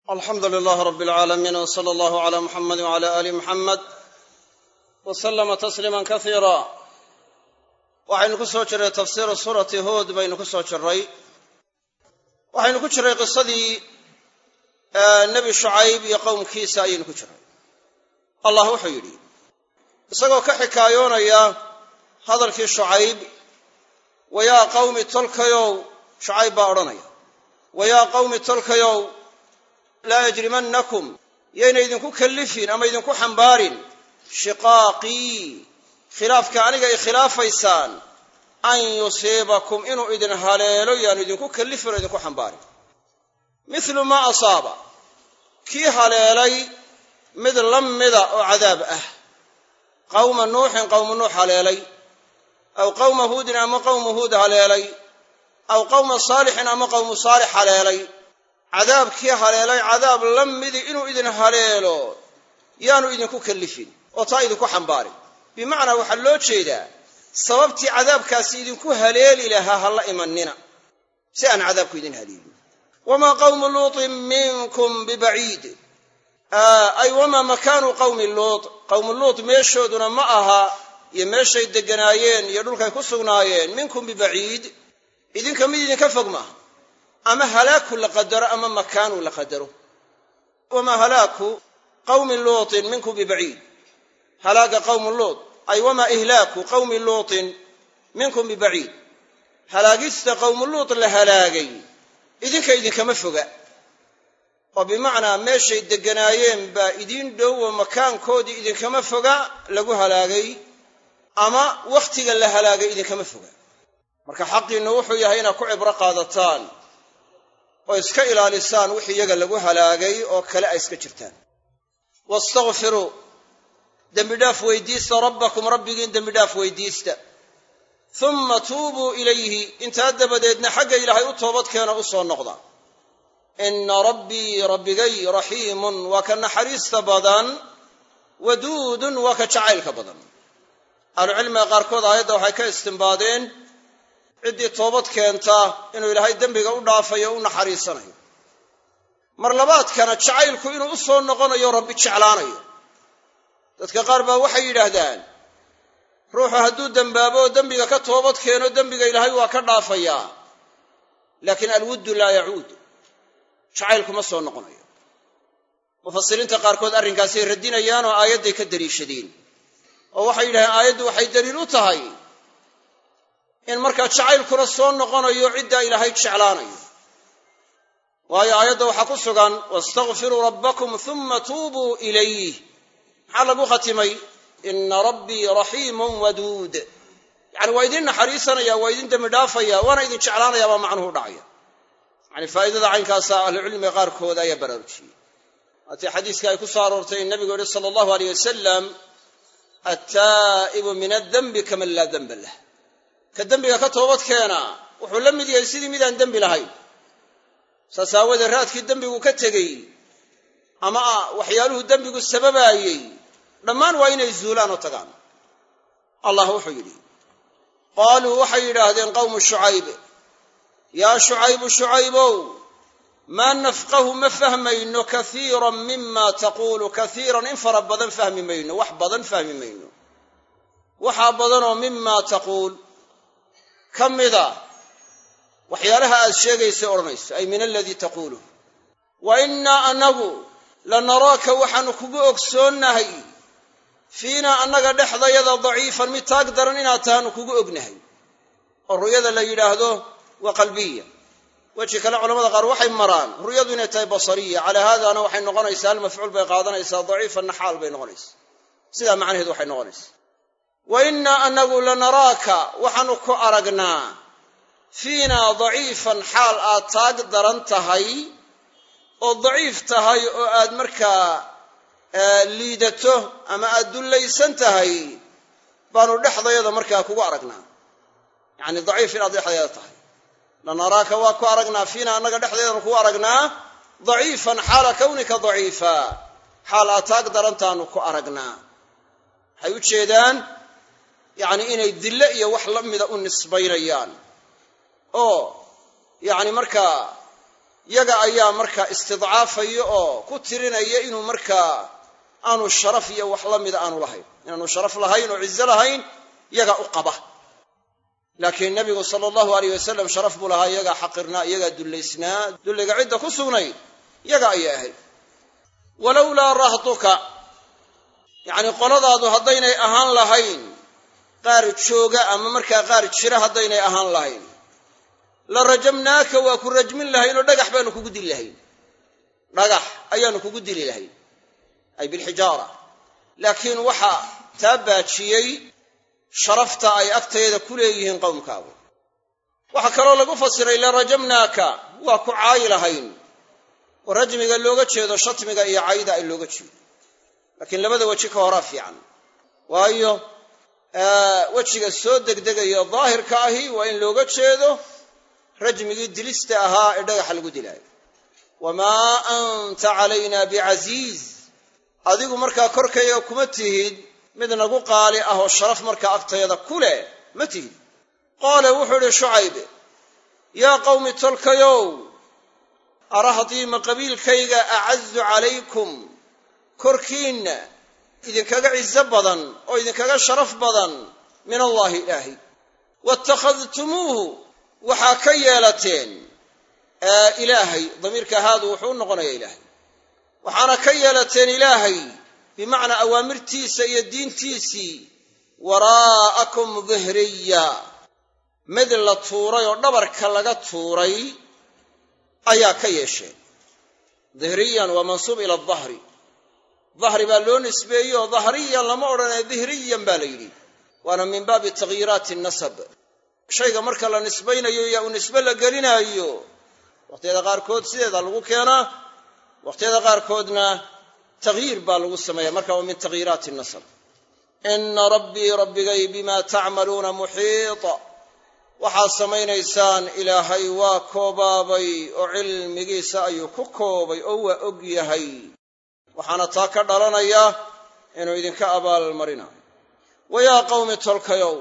alxamdu lilaah rab alcaalamiin w sala allahu cala muxamadi wcala aali muxamed wa sallama tasliima kasiira waxaynu ku soo jirray tafsiiru suurati huod baynu ku soo jirray waxaynu ku jirray qisadii nebi shucayb iyo qowmkiisa ayaynu ku jirray allah wuxuu yidhi isagoo ka xikaayoonaya hadalkii shucayb wayaa qawmi tolkayow shucayb baa odhanaya wayaa qawmi tolkayow laa yajrimannakum yayna idinku kallifin ama idinku xambaarin shiqaaqii khilaafka aniga ay khilaafaysaan an yusiibakum inuu idin haleelo yaanu idinku kallifin oo idinku xambaarin mithlu maa asaaba kii haleelay mid la mida oo cadaab ah qawma nuuxin qawmu nuux haleelay aw qawma huudin ama qawmu huud haleelay aw qawma saalixin ama qawmu saalix haleelay cadaabkii haleelay cadaab la midi inuu idin haleelo yaanu idinku kallifin oo taa idinku xambaarin bimacnaa waxaa loo jeedaa sababtii cadaabkaasi idinku haleeli lahaa ha la imanina si aan cadaabku idin haleelin wamaa qawmu luutin minkum bibaciid ay wamaa makaanu qawmi luut qawmu luut meeshooduna ma aha iyo meeshay degganaayeen iyo dhulkay ku sugnaayeen minkum bibaciid idinka mid idinka fog maaha ama halaaku la qadaro ama makaanu la qadaro wamaa halaaku qawmi luutin minkum bibaciid halaaga qawmu luut ay wamaa ihlaaku qawmi luutin minkum bibaciid halaagista qawmu luut la halaagay idinka idinkama foga oo bimacnaa meeshay degganaayeen baa idiin dhow oo makaankoodii idinkama foga lagu halaagay ama wakhtiga la halaagay idinkama foga marka xaqiinnu wuxuu yahay inaad ku cibro qaadataan oo iska ilaalisaan wixii iyaga lagu halaagay oo kale ay iska jirtaan wastakfiruu dembidhaaf weydiista rabbakum rabbigiin dembidhaaf weydiista humma tuubuu ilayhi intaa dabadeedna xagga ilaahay u toobadkeena u soo noqda inna rabbii rabbigay raxiimun waa ka naxariista badan waduudun waa ka jacaylka badan ahlucilmiga qaarkood aayadda waxay ka istimbaadeen ciddii toobad keenta inuu ilaahay dembiga u dhaafayo o u naxariisanayo mar labaadkana jacaylku inuu u soo noqonayo rabbi jeclaanayo dadka qaar baa waxay yidhaahdaan ruuxu hadduu dembaabo oo dembiga ka toobad keeno dembiga ilaahay waa ka dhaafayaa laakiin alwuddu laa yacuud jacaylku ma soo noqonayo mufasiriinta qaarkood arrinkaasay radinayaan oo aayadday ka daliishadeen oo waxay yidhahdeen aayaddu waxay daliil u tahay in markaa jacaylkuna soo noqonayo ciddaa ilaahay jeclaanayo waayo aayadda waxaa ku sugan wastakfiruu rabbakum humma tuubuu ilayh maxaa lagu khatimay ina rabbii raxiimun waduud yacani waa idin naxariisanaya waa idin dembi dhaafaya waana idin jeclaanaya baa macnuhu dhacaya yani faa'idada caynkaasa ahlucilmiga qaarkood ayaa baraarujiyey waatii xadiiska ay ku soo aroortay in nabigu yihi sala allahu aleyh wasalam attaa'ibu min addenbi kaman laa denba lah ka dembiga ka toobad keena wuxuu la mid yahay sidii midaan dembi lahayn saas aawoodee raadkii dembigu ka tegey ama waxyaaluhu dembigu sababaayey dhammaan waa inay zuulaan oo tagaan allah wuxuu yidhi qaaluu waxay yidhaahdeen qawmu shucayb yaa shucaybu shucaybow maa nafqahu ma fahmayno kaiiran mima taquulu kaiiran in fara badan fahmi mayno wax badan fahmi mayno waxaa badanoo mima taquul ka mida waxyaalaha aad sheegaysay odhanayso ay min aladii taquuluh wa innaa annagu lanaraaka waxaanu kugu ogsoonnahay fiinaa annaga dhexdayada daciifan mid taag daran inaad tahaanu kugu ognahay oo ru'yada la yidhaahdo waa qalbiya weji kale culamada qaar waxay maraan ru'yadu inay tahay basariya calaa haadaana waxay noqonaysaa hal mafcuul bay qaadanaysaa daciifanna xaal bay noqonaysaa sidaa macnaheedu waxay noqonaysaa wa innaa annagu lanaraaka waxaanu ku aragnaa fiinaa daciifan xaal aad taag daran tahay oo daciif tahay oo aad markaa liidato ama aad dullaysan tahay baanu dhexdayada markaa kugu aragnaa yacani daciif inaad dhexdayada tahay lanaraaka waa ku aragnaa fiinaa annaga dhexdeedanu kugu aragnaa daciifan xaala kawnika daciifa xaal aad taag darantaanu ku aragnaa waxay u jeedaan yacni inay dille iyo wax la mida u nisbaynayaan oo yacni markaa yaga ayaa markaa istidcaafaya oo ku tirinaya inuu markaa aanu sharaf iyo wax la mida aanu lahayn inaanu sharaf lahayn oo cizo lahayn yaga u qaba laakiin nebigu sala allahu alayh wasalam sharaf buu lahaa iyagaa xaqirnaa iyagaa dullaysnaa dulliga cidda ku sugnayd yaga ayay ahayd walowlaa rahduka yacnii qoladaadu haddaynay ahaan lahayn qaar jooga ama markaa qaar jira haddaynay ahaan lahayn la rajamnaaka waa ku rajmin lahayn oo dhagax baanu kugu dili lahayn dhagax ayaanu kugu dili lahayn ay bilxijaara laakiin waxaa taa baajiyey sharafta ay agtayada ku leeyihiin qowmkaagu waxaa kaloo lagu fasiray la rajamnaaka waa ku caayi lahayn oo rajmiga looga jeedo shatmiga iyo cayda ay looga jeedo laakiin labada weji ka horaa fiican waayo wejiga soo degdegaya daahirka ahi waa in looga jeedo rajmigii dilista ahaa ee dhagaxa lagu dilaayo wamaa anta calayna bicasiiz adigu markaa korkayga kuma tihid mid nagu qaali ah oo sharaf markaa agtayada ku leh ma tihid qaala wuxuu idhi shucaybe yaa qawmi tolkayow arahdii ma qabiilkayga acazu calaykum korkiinna idinkaga cizo badan oo idinkaga sharaf badan min allaahi ilaahay waittakhadtumuuhu waxaa ka yeelateen ilaahay damiirka haadu wuxuu u noqonayaa ilaahay waxaana ka yeelateen ilaahay bimacnaa awaamirtiisa iyo diintiisii waraa'akum dihriya mid la tuuray oo dhabarka laga tuuray ayaa ka yeesheen dihriyan waa mansuub ila dahri dahri baa loo nisbeeyey oo dahriyan lama odhanaya dihriyan baa la yidhi waana min baabi takhyiiraati nasab shayga marka la nisbaynayo yaa uu nisbe la gelinaayo waqhtiyada qaarkood sideeda lagu keenaa waqhtiyada qaarkoodna takhyiir baa lagu sameeya marka waa min takhyiiraati nasab ina rabbii rabbigay bima tacmaluuna muxiita waxaad samaynaysaan ilaahay waa koobaabay oo cilmigiisa ayuu ku koobay oo waa og yahay waxaana taa ka dhalanaya inuu idinka abaalmarinayo wayaa qawmi tolkayow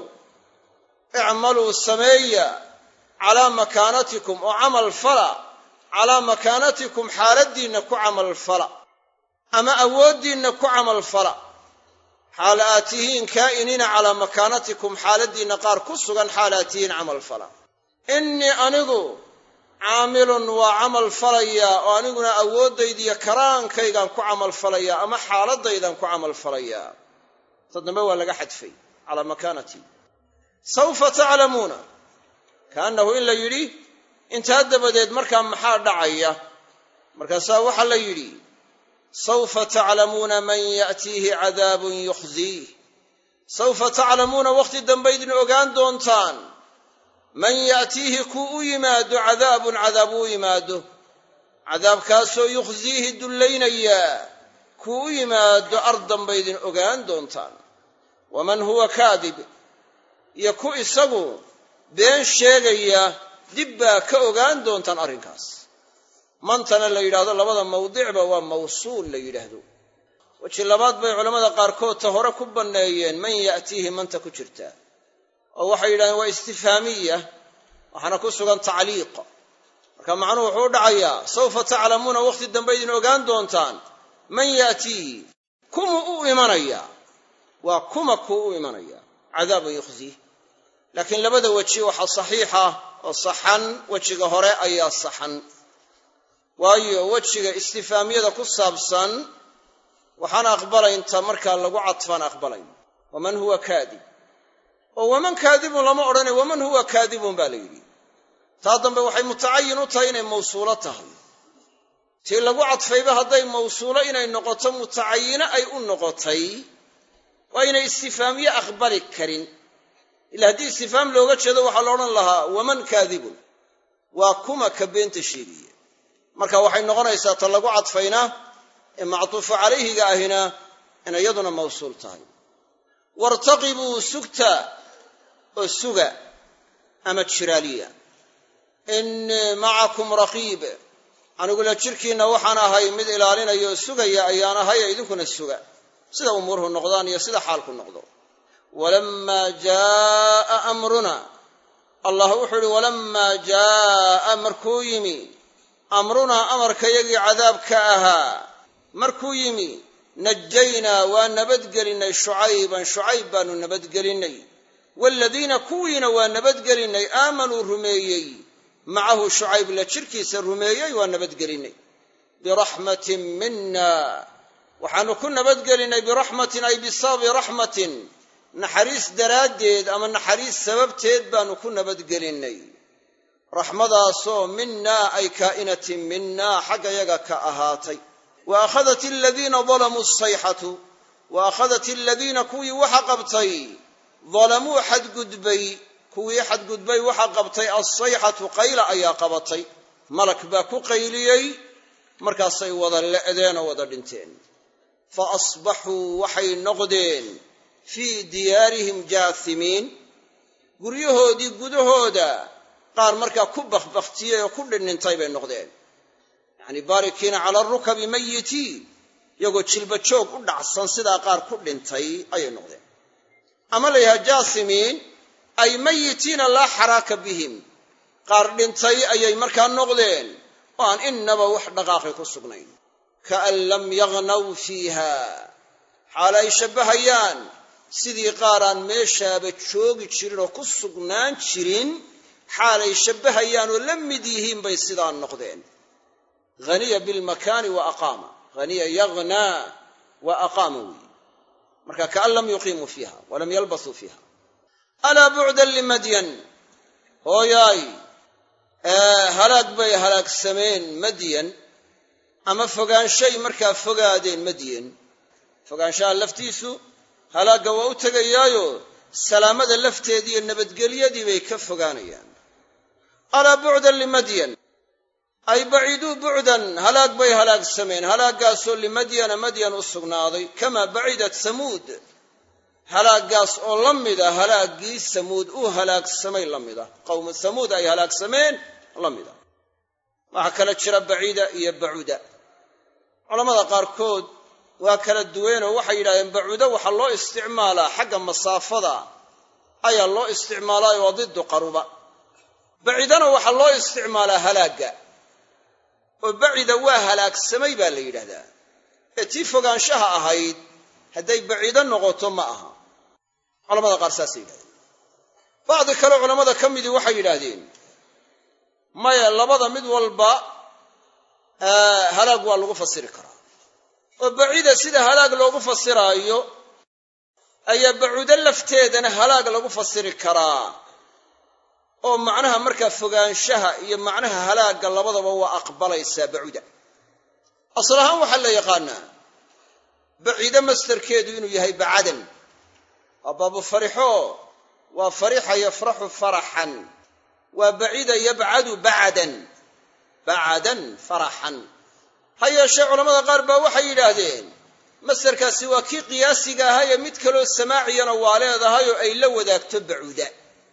icmaluu sameeya calaa makaanatikum oo camal fala calaa makaanatikum xaaladdiinna ku camal fala ama awooddiinna ku camal fala xaal aad tihiin kaa'iniina calaa makaanatikum xaaladdiinna qaar ku sugan xaal aad tihiin camal fala innii anigu caamilun waa camal falayaa oo aniguna awooddaydiiyo karaankaygaan ku camal falayaa ama xaaladdaydaan ku camal falayaa ta dambe waa laga xadfay calaa makaanatii sawfa taclamuuna kaannahu in la yidhi intaa dabadeed markaa maxaa dhacaya markaasaa waxaa la yidhi sawfa taclamuuna man ya'tiihi cadaabun yukhziih sawfa taclamuuna wakhti dambe idin ogaan doontaan man ya'tiihi kuu u yimaado cadaabun cadaab u yimaado cadaabkaasoo yukhziihi dullaynayaa kuu u yimaado ardan bay idin ogaan doontaan waman huwa kaadib iyo ku isagu been sheegaya dib baa ka ogaan doontaan arrinkaas mantana la yidhaahdo labada mawdicba waa mawsuul la yidhaahdo weji labaad bay culammada qaarkood ta hore ku banneeyeen man ya'tiihi manta ku jirta oo waxay yidhahdeen waa istifhaamiya waxaana ku sugan tacliiq marka macnuhu wuxuu u dhacayaa sawfa taclamuuna wakhti dambe idin ogaan doontaan man ya'tiihi kuma u imanaya waa kuma kuu u imanaya cadaabun yukhziih laakiin labada weji waxaa saxiixa oo saxan wejiga hore ayaa saxan waayo wejiga istifaamiyada ku saabsan waxaan aqbalaynta markaa lagu cadfaan aqbalayn waman huwa kaadib oo waman kaadibun lama odhanay waman huwa kaadibun baa la yidhi taa dambe waxay mutacayin u tahay inay mawsuulo tahay tii lagu cadfayba hadday mawsuulo inay noqoto mutacayino ay u noqotay waa inay istifaamiye aqbali karin ila haddii istifaam looga jeedo waxaa la odhan lahaa waman kaadibun waa kuma ka beenta sheegaya marka waxay noqonaysaa ta lagu cadfayna ee mactuufu calayhiga ahina in iyaduna mawsuul tahay waartaqibuu sugta oo suga ama jiraaliya innii macakum raqiib anigula jirkiinna waxaan ahay mid ilaalinaya oo sugaya ayaan ahay ee idinkuna suga sida umuuruhu noqdaan iyo sida xaalku noqdo walammaa jaaa amruna allah wuxuu ihi walammaa jaaa markuu yimi amrunaa amarkayagii cadaabka ahaa markuu yimi najaynaa waa nabadgelinnay shucayban shucayb baanu nabadgelinnay waaladiina kuwiina waa nabadgelinnay aamanuu rumeeyey macahu shucayb la jirkiisa rumeeyey waa nabadgelinnay biraxmatin mina waxaanu ku nabadgelinnay biraxmatin ay bisababi raxmatin naxariis daraaddeed ama naxariis sababteed baanu ku nabadgelinnay raxmadaasoo minaa ay kaa'inatin minaa xagga yaga ka ahaatay wa akhadat aladiina dalamuu sayxatu wa akhadat aladiina kuwii waxa qabtay dalamuu xadgudbay kuwii xadgudbay waxa qabtay alsayxatu qayla ayaa qabatay malak baa ku qayliyey markaasay wada le'deen oo wada dhinteen fa asbaxuu waxay noqdeen fii diyaarihim jaasimiin guryahoodii gudahooda qaar markaa ku bakbaktiyey oo ku dhindhintay bay noqdeen yacnii baarikiina cala rukabi mayitiin iyagoo jilba joog u dhacsan sidaa qaar ku dhintay ayay noqdeen ama la yidhaha jaasimiin ay mayitiina laa xaraaka bihim qaar dhintay ayay markaa noqdeen oo aan innaba wax dhaqaaqi ku sugnayn kaan lam yagnaw fiiha xaal ay shabbahayaan sidii qaaraan meeshaaba joogi jirin oo ku sugnaan jirin xaalay shabbahayaan oo la mid yihiin bay sidaa noqdeen haniya bilmakaani wa aqaama haniya yagnaa wa aqaama weyi marka kaan lam yuqiimuu fiiha walam yalbasuu fiiha alaa bucdan limadyan hooyaay halaag bay halaagsameen madyan ama fogaanshay markaa fogaadeen madyan fogaanshaha laftiisu halaagga waa u tegayaayo salaamada lafteedii iyo nabadgelyadii bay ka fogaanayaan alaa bucdan limadyan ay baciduu bucdan halaag bay halaagsameen halaaggaasoo limadyana madyan u sugnaaday kamaa bacidat samuud halaaggaas oo la mida halaaggii samuud uu halaagsamay la mida qowmu samuud ay halaagsameen la mida waxaa kala jira baciida iyo bacuda culammada qaarkood waa kala duwanoo waxay yidhahdeen bacuudo waxaa loo isticmaalaa xagga masaafada ayaa loo isticmaalaa waa diddu qaruba bacidana waxaa loo isticmaalaa halaagga oo bacida waa halaagsamay baa la yidhahdaa ee tii fogaanshaha ahayd hadday baciido noqoto ma aha culamada qaar saasay yidhahdeen bacdi kale culammada ka midii waxay yidhaahdeen maya labada mid walba halaag waa lagu fasiri karaa oo bacida sida halaag loogu fasiraayo ayaa bacuudo lafteedana halaag lagu fasiri karaa oo macnaha markaa fogaanshaha iyo macnaha halaagga labadaba waa aqbalaysaa bacuda asal ahaan waxaa la yaqaanaa baciide mastarkeedu inuu yahay bacadan waa baabu farixo waa farixa yafraxu faraxan waa bacida yabcadu bacadan bacadan faraxan ha yeeshee culamada qaar baa waxay yidhaahdeen mastarkaasi waa kii qiyaasiga ahaayee mid kaloo samaaciyana waa leedahay oo ay la wadaagto bacuuda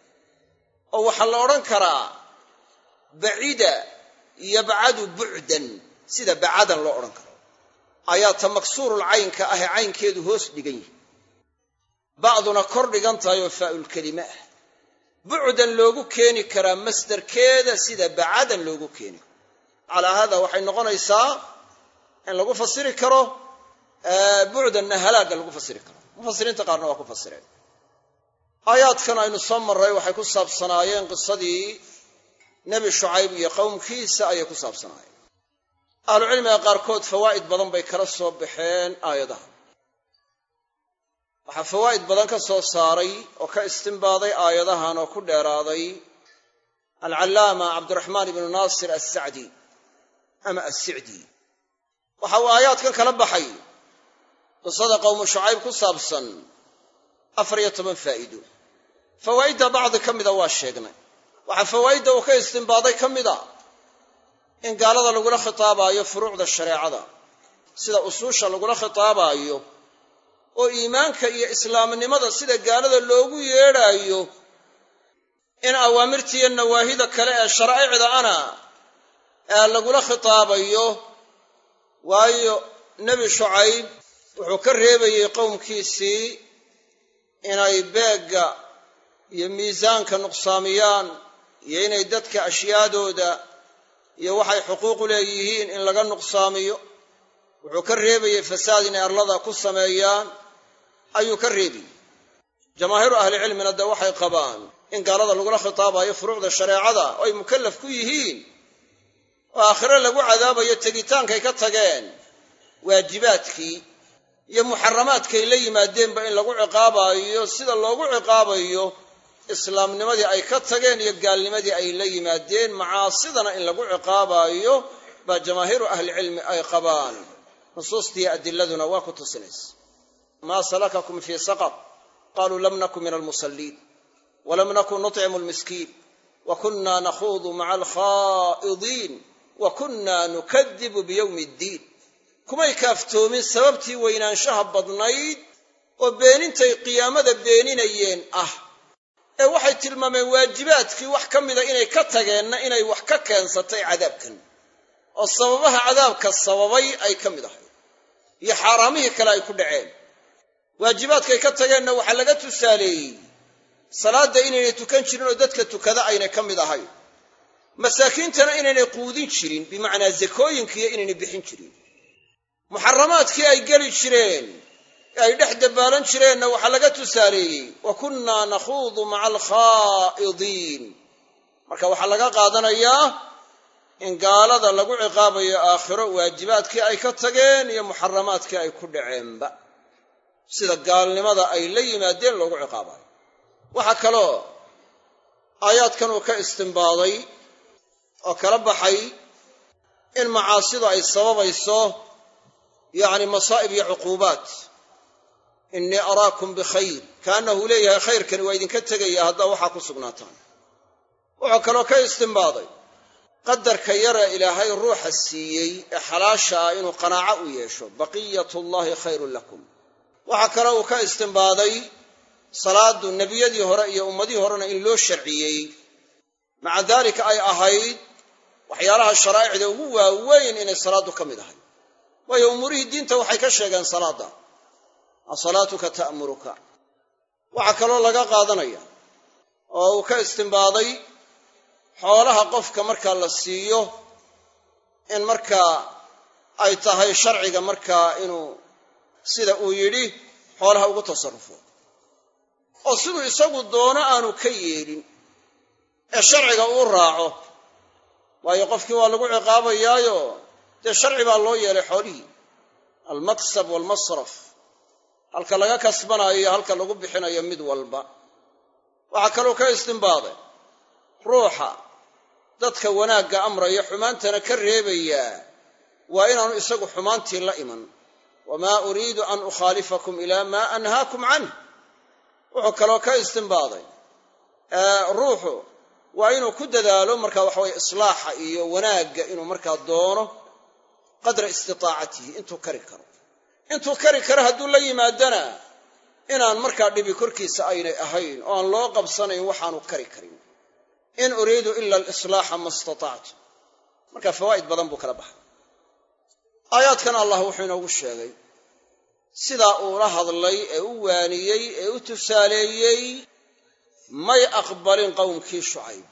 oo waxaa la odhan karaa bacida yabcadu bucdan sida bacadan loo odhan karo ayaa ta maksuurul caynka ah ee caynkeedu hoos dhigan yihi bacduna kor dhigan tahay oo faa'ulkelime ah bucdan loogu keeni karaa masdarkeeda sida bacadan loogu keeni karo calaa haada waxay noqonaysaa in lagu fasiri karo bucdanna halaagga lagu fasiri karo mufasiriinta qaarna waa ku fasireen aayaadkan aynu soo marray waxay ku saabsanaayeen qisadii nebi shucayb iyo qowmkiisa ayay ku saabsanaayeen ahlucilmiga qaarkood fawaa'id badan bay kala soo baxeen aayadaha waxaa fawaa'id badan ka soo saaray oo ka istimbaaday aayadahan oo ku dheeraaday alcallaama cabdiraxmaan ibnu naasir assacdi ama assicdi waxa uu aayaadkan kala baxay qisada qowmu shucayb ku saabsan afar iyo toban faa'iido fawaa'idda bacdi ka mida waa sheegnay waxaa fawaa'idda uu ka istimbaaday ka mid a in gaalada lagula khitaabaayo furuucda shareecada sida usuusha lagula khitaabaayo oo iimaanka iyo islaamnimada sida gaalada loogu yeedhaayo in awaamirtiiyo nawaahida kale ee sharaa'icda ana ee lagula khitaabayo waayo nebi shucayb wuxuu ka reebayey qowmkiisii inay beegga iyo miisaanka nuqsaamiyaan iyo inay dadka ashyaadooda iyo waxay xuquuqu leeyihiin in laga nuqsaamiyo wuxuu ka reebayey fasaad inay arlada ku sameeyaan ayuu ka reebayey jamaahiiru ahlicilmina dee waxay qabaan in gaalada lagula khitaabayo furuucda shareecada oo ay mukallaf ku yihiin oo aakhire lagu cadaabayo tegitaankay ka tageen waajibaadkii iyo muxaramaadkay la yimaadeenba in lagu ciqaabayo sida loogu ciqaabayo islaamnimadii ay ka tageen iyo gaalnimadii ay la yimaadeen macaasidana in lagu ciqaabayo baa jamaahiiru ahlicilmi ay qabaan nusuustii adiladuna waa ku tusinaysa maa salakakum fii saqar qaluu lam nakun min almusalliin walam nakun nuطcimu lmiskiin wa kunna nakhuudu maca alkhaa'idiin wa kunna nukadibu biyowmi ddiin kumay kaaftoomin sababtii weynaanshaha badnayd oo beenintay qiyaamada beeninayeen ah ee waxay tilmaameen waajibaadkii wax ka mida inay ka tageenna inay wax ka keensatay cadaabkan oo sababaha cadaabka sababay ay ka mid ahay iyo xaaraamihii kale ay ku dhaceen waajibaadkay ka tageenna waxaa laga tusaaleeyey salaadda inaynay tukan jirin oo dadka tukada aynay ka mid ahayn masaakiintana inaynay quudin jirin bimacnaa zakooyinkiiyo inaynay bixin jirin muxaramaadkii ay geli jireen ee ay dhex dabaalan jireenna waxaa laga tusaaleeyey wa kunnaa nakhuudu maca alkhaa'idiin marka waxaa laga qaadanayaa in gaalada lagu ciqaabayo aakhiro waajibaadkii ay ka tageen iyo muxaramaadkii ay ku dhaceenba sida gaalnimada ay la yimaadeen loogu ciqaabayo waxaa kaloo aayaadkan uu ka istimbaaday oo kala baxay in macaasidu ay sababayso yacni masaa'ib iyo cuquubaat innii araakum bikhayr kaannahu leeyahay khayrkani waa idinka tegaya haddaa waxaa ku sugnaataan wuxuu kaloo ka istimbaaday qadarka yara ilaahay ruuxa siiyey ee xalaasha ah inuu qanaaco u yeesho baqiyatullaahi khayrun lakum waxaa kaloo uu ka istimbaaday salaadu nebiyadii hore iyo ummadihii horena in loo sharciyey maca daalika ay ahayd waxyaalaha sharaa'icda ugu waaweyn inay salaaddu ka mid ahay waayo umuurihii diinta waxay ka sheegeen salaadda asalaatuka ta'muruka waxaa kaloo laga qaadanaya oo uu ka istimbaaday xoolaha qofka markaa la siiyo in markaa ay tahay sharciga markaa inuu sida uu yidhi xoolaha ugu tasarrufo oo siduu isagu doono aanu ka yeelin ee sharciga uu raaco waayo qofkii waa lagu ciqaabayaayo dee sharci baa loo yeelay xoolihii almaksab waalmasraf halka laga kasbanaayo iyo halka lagu bixinayo mid walba waxaa kaloo ka istimbaaday ruuxa dadka wanaagga amraya xumaantana ka reebayaa waa inaanu isagu xumaantii la iman wamaa uriidu an ukhaalifakum ilaa maa anhaakum canh wuxuu kaloo ka istimbaaday ruuxu waa inuu ku dadaalo marka waxa weye islaaxa iyo wanaagga inuu markaa doono qadra istitaacatihi intuu kari karo intuu kari karo hadduu la yimaadana inaan markaa dhibi korkiisa aynay ahayn oo aan loo qabsanayn waxaanu kari karin in uriidu ila alislaaxa ma istatactu marka fawaa'id badan buu kala baxay aayaadkan allah wuxuu inoogu sheegay sidaa uula hadlay ee u waaniyey ee u tusaaleeyey may aqbalin qowmkii shucayb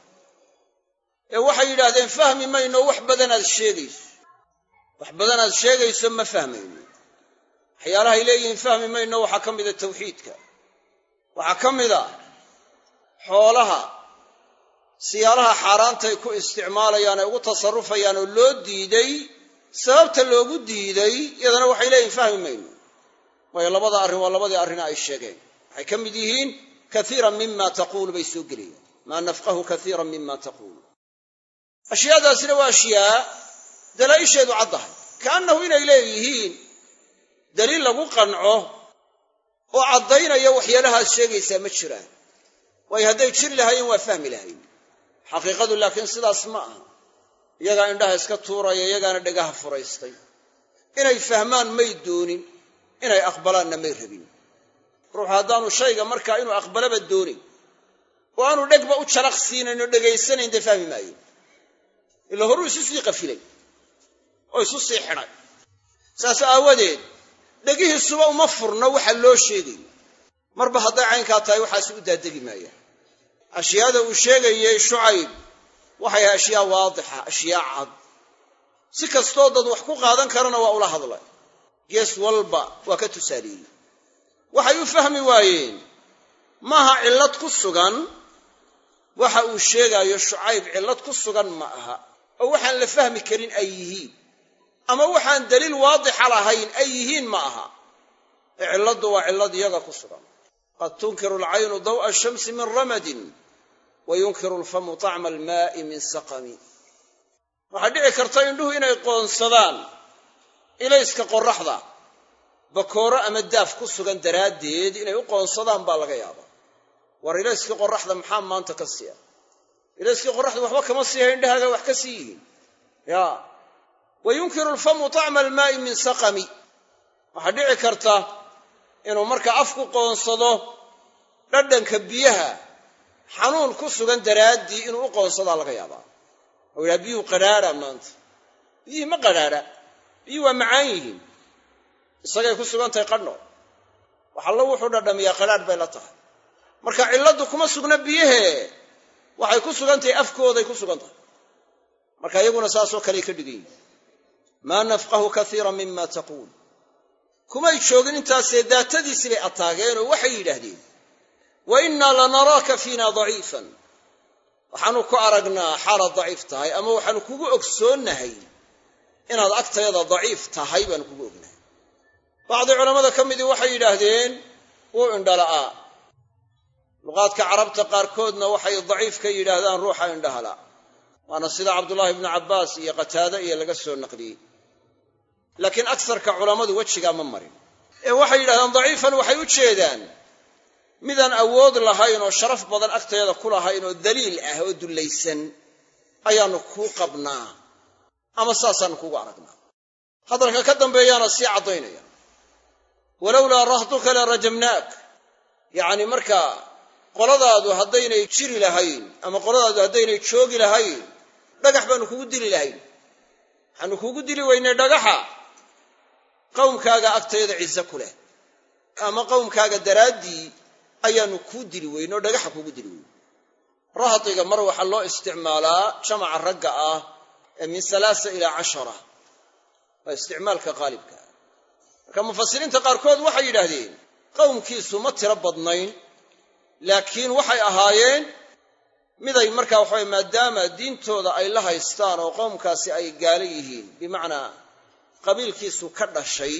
ee waxay yidhaahdeen fahmi mayno wax badanaad sheegayso wax badanaad sheegayso ma fahmayno waxyaalahay leeyihiin fahmi mayno waxaa ka mida tawxiidka waxaa ka mida xoolaha siyaalaha xaaraantay ku isticmaalayaan ee ugu tasarrufayaan oo loo diiday sababta loogu diiday iyadana waxay leeyihin fahmi mayno waayo labada arrin waa labadii arrina ay sheegeen waxay ka mid yihiin kaiiran mima taquulu bay soo gelayaan maa nafqahu kaiiran mima taquulu ashyaadaasina waa ashyaa dalaa'isheedu caddahay kaannahu inay leeyihiin daliil lagu qanco oo caddaynaya waxyaalahaad sheegaysaa ma jiraan waayo hadday jiri lahaayeen waa fahmi lahayn xaqiiqadu laakiin sidaas ma aha iyagaa indhaha iska tuuraya iyagaana dhagaha furaystay inay fahmaan may doonin inay aqbalaanna may rabin ruuxu haddaanu shayga markaa inuu aqbalaba doonin oo aanu dhegba u jalaq siinayn oo dhegaysanayn dee fahmi maayo ila horuu isu sii qafilay oo isu sii xidhay saas aawadeed dhegihiisuba uma furno waxa loo sheegayo marba hadday caynkaa tahay waxaasi u daadegi maayaan ashyaada uu sheegayey shucayb waxay ahay ashyaa waadixa ashyaa cad si kastoo dad wax ku qaadan karana waa ula hadlay gees walba waa ka tusaaleeyey waxay u fahmi waayeen maaha cillad ku sugan waxa uu sheegaayo shucayb cillad ku sugan ma aha oo waxaan la fahmi karin ay yihiin ama waxaan daliil waadixa lahayn ay yihiin ma aha ee cilladdu waa cillad iyaga ku sugan qad tunkiru alcaynu daw'a ashamsi min ramadin wa yunkiru alfamu tacma almaa'i min saqami waxaa dhici karta indhuhu inay qoonsadaan ilayska qorraxda bakooro ama daaf ku sugan daraaddeed inay u qoonsadaan baa laga yaabaa war ilayskii qorraxda maxaa maanta ka siiya ilayskii qorraxda waxba kama siiha indhahaaga wax ka sii yihiin ya wa yunkiru alfamu tacma almaa'i min saqami waxaa dhici karta inuu marka afku qoonsado dhadhanka biyaha xanuun ku sugan daraaddii inuu u qoonsadaa laga yaabaa oo yidhaha biyuhu qadhaadha maanta biyihii ma qadhaadha biyuhu waa macaan yihiin isagay ku sugan tahay qadhno waxallo wuxuu dhadhamiyaa qadhaadh bay la tahay marka cilladdu kuma sugna biyahee waxay ku sugan tahay afkooday ku sugan tahay marka iyaguna saasoo kaley ka dhigan yihin maa nafqahu kaiira mima taquul kumay joogin intaasee daatadiisii bay ataageen oo waxay yidhaahdeen wa innaa lanaraaka fiina daciifan waxaanu ku aragnaa xaalaad daciif tahay ama waxaanu kugu ogsoonnahay inaad agtayada daciif tahay baanu kugu ognahay bacdi culammada ka midii waxay yidhaahdeen wuu indhala'aa luqaadka carabta qaarkoodna waxay daciif ka yidhaahdaan ruuxa indhahala waana sida cabdullaahi ibnu cabbaas iyo qataade iyo laga soo naqliyey laakiin agsarka culammadu wejigaa ma marin ee waxay yidhahdaan daciifan waxay u jeedaan midaan awood lahayn oo sharaf badan agteeda ku lahayn oo daliil ah oo dullaysan ayaannu kuu qabnaa ama saasaannu kugu aragnaa hadalka ka dambeeyaana sii caddaynaya walowlaa rahduka la rajamnaak yacni markaa qoladaadu haddaynay jiri lahayn ama qoladaadu haddaynay joogi lahayn dhagax baanu kugu dili lahayn waxaanu kugu dili weynay dhagaxa qowmkaaga agtayada ciise ku leh ama qowmkaaga daraaddii ayaanu kuu dili weyn oo dhagaxa kugu dili weyn rahdiga mar waxaa loo isticmaalaa jamaca ragga ah ee min alaasa ilaa cashara waa isticmaalka qaalibka marka mufasiriinta qaarkood waxay yidhaahdeen qowmkiisu ma tiro badnayn laakiin waxay ahaayeen miday markaa waxaway maadaama diintooda ay la haystaan oo qowmkaasi ay gaalo yihiin bimacnaa qabiilkiisu ka dhashay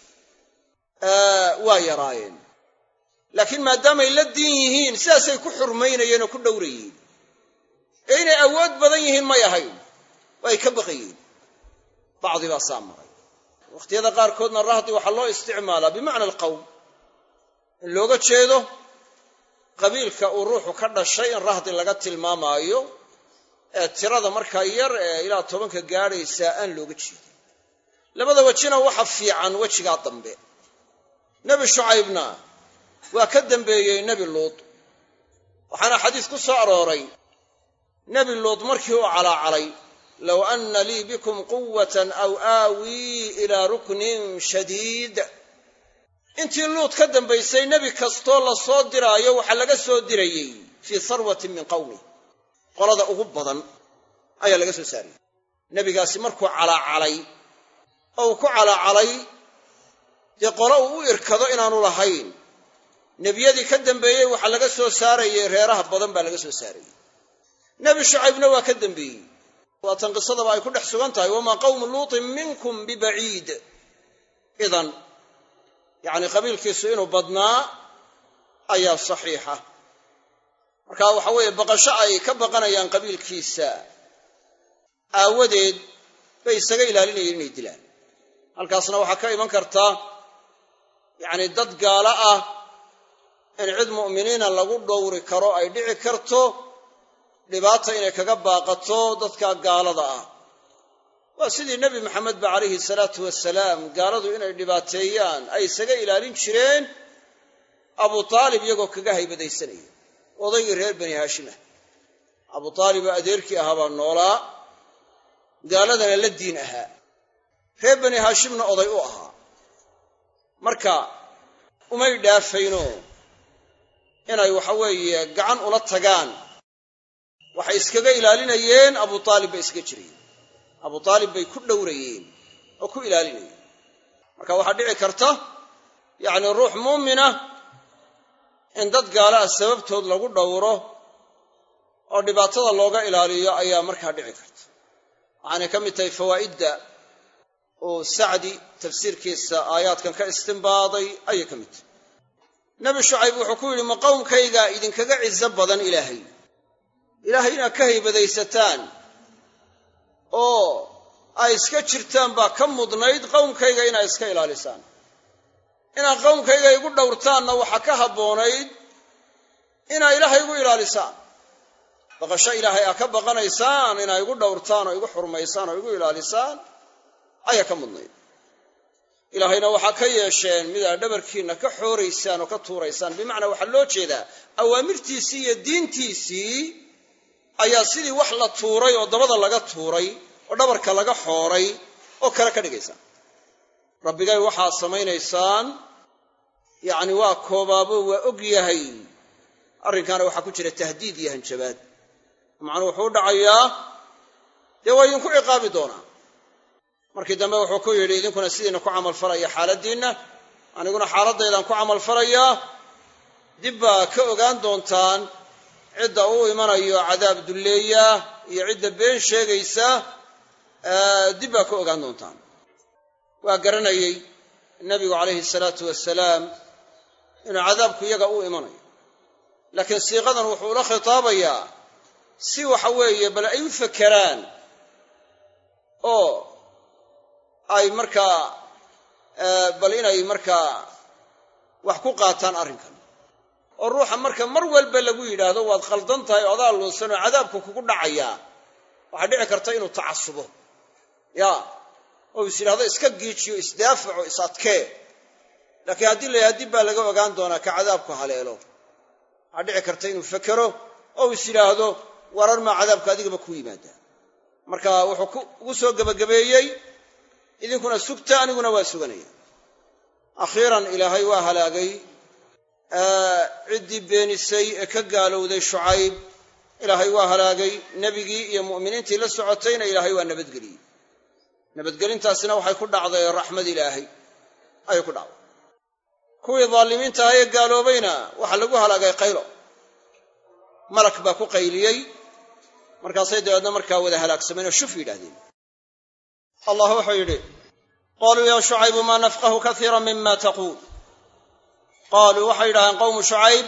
waa yaraayeen laakiin maadaamay la diin yihiin sidaasay ku xurmaynayeen oo ku dhowrayeen ee inay awood badan yihiin may ahayn oo ay ka baqayeen bacdi baa saa maray wakhtiyada qaarkoodna rahdi waxaa loo isticmaalaa bimacna alqowm in looga jeedo qabiilka uu ruuxu ka dhashay in rahdi laga tilmaamaayo ee tirada markaa yar ee ilaa tobanka gaadhaysaa aan looga jeedin labada wejina waxa fiican wejigaa dambe nebi shucaybna waa ka dambeeyey nebi luud waxaana xadiis ku soo arooray nebi luud markii uu calaacalay low anna lii bikum quwatan aw aawii ilaa ruknin shadiid intii luud ka dambaysay nebi kastoo la soo diraayo waxaa laga soo dirayey fii sarwatin min qawmi qolada ugu badan ayaa laga soo saarayey nebigaasi markuu calaacalay oo uu ku calaacalay dee qolo uu u irkado inaanu lahayn nebiyadii ka dambeeyey waxaa laga soo saarayey reeraha badan baa laga soo saarayey nebi shucaybna waa ka dambeeyey waatan qisadaba ay ku dhex sugan tahay wamaa qawmu luutin minkum bibaciid idan yacni qabiilkiisu inuu badnaa ayaa saxiixa marka waxa weeye baqasho ay ka baqanayaan qabiilkiisa aawadeed bay isaga ilaalinayeen inay dilaan halkaasna waxaa ka iman karta yacni dad gaalo ah in cid mu'miniina lagu dhowri karo ay dhici karto dhibaata inay kaga baaqato dadka gaalada ah waa sidii nebi maxamed ba calayhi salaatu wasalaam gaaladu inay dhibaateeyaan ay isaga ilaalin jireen abu taalib iyagoo kaga haybadaysanaya odaygii reer bani haashimah abu taalib oo adeerkii ahaa baa noolaa gaaladana la diin ahaa reer bani haashimna oday u ahaa marka umay dhaafayno inay waxa weeye gacan ula tagaan waxay iskaga ilaalinayeen abu aalib bay iskaga jirayeen abu aalib bay ku dhowrayeen oo ku ilaalinayeen marka waxaa dhici karta yacni ruux muumina in dad gaala ah sababtood lagu dhowro oo dhibaatada looga ilaaliyo ayaa markaa dhici karta waxaanay ka mid tahay fawaa'idda oo sacdi tafsiirkiisa aayaadkan ka istimbaaday ayay ka mid tahay nebi shucayb wuxuu ku yidhi ma qowmkaygaa idinkaga cizo badan ilaahay ilaahay inaad ka haybadaysataan oo ay iska jirtaan baa ka mudnayd qowmkayga inaad iska ilaalisaan inaad qowmkayga igu dhowrtaanna waxaa ka habboonayd inaad ilaahay igu ilaalisaan baqasho ilaahay aa ka baqanaysaan inaa igu dhowrtaan oo igu xurmaysaan oo igu ilaalisaan ayaa ka mudnayd ilaahayna waxaa ka yeesheen mid aad dhabarkiinna ka xooraysaan oo ka tuuraysaan bimacnaa waxaa loo jeedaa awaamirtiisii iyo diintiisii ayaa sidii wax la tuuray oo dabada laga tuuray oo dhabarka laga xooray oo kale ka dhigaysaan rabbigay waxaad samaynaysaan yacni waa koobaabo waa og yahay arrinkaana waxaa ku jira tahdiid iyo hanjabaad macnuu wuxuu u dhacayaa dee waa idinku ciqaabi doonaa markii dambe wuxuu ku yidhi idinkuna sidiina ku camalfalaya xaaladdiinna aniguna xaaladdaydaan ku camalfalayaa dib baa ka ogaan doontaan cidda uu imanayo cadaab dulleeya iyo cidda been sheegaysa dib baa ka ogaan doontaan waa garanayey nebigu calayhi salaatu wasalaam inuu cadaabku iyaga u imanayo laakiin siiqadan wuxuu ula khitaabayaa si waxa weeye bal ay u fakeraan oo ay markaa bal inay markaa wax ku qaataan arrinkan oo ruuxa marka mar walba lagu yidhaahdo waad khaldan tahay oo adaa luunsan oo cadaabku kugu dhacayaa waxaa dhici karta inuu tacasubo ya oo is yidhahdo iska giijiyo isdaafaco is adkee laakiin haddii la yidhahdo dib baa laga ogaan doonaa ka cadaabku haleelo waxaa dhici karta inuu fekero oo is yidhaahdo warar maa cadaabku adigaba ku yimaadaa marka wuxuu ugu soo gebagabeeyey idinkuna sugta aniguna waa suganaya akhiiran ilaahay waa halaagay ciddii beenisay ee ka gaalowday shucayb ilaahay waa halaagay nebigii iyo mu'miniintii la socotayna ilaahay waa nabadgeliyey nabadgelintaasina waxay ku dhacday raxmad ilaahay ayay ku dhacday kuwii daalimiinta aha ee gaaloobayna waxaa lagu halaagay qaylo malak baa ku qayliyey markaasay dabeedna markaa wada halaagsameen oo shuf yidhahdeen allah wuxuu yidhi qaaluu yaa shucaybu maa nafqahu kaiira mima taquul qaaluu waxay yidhahdeen qowmu shucayb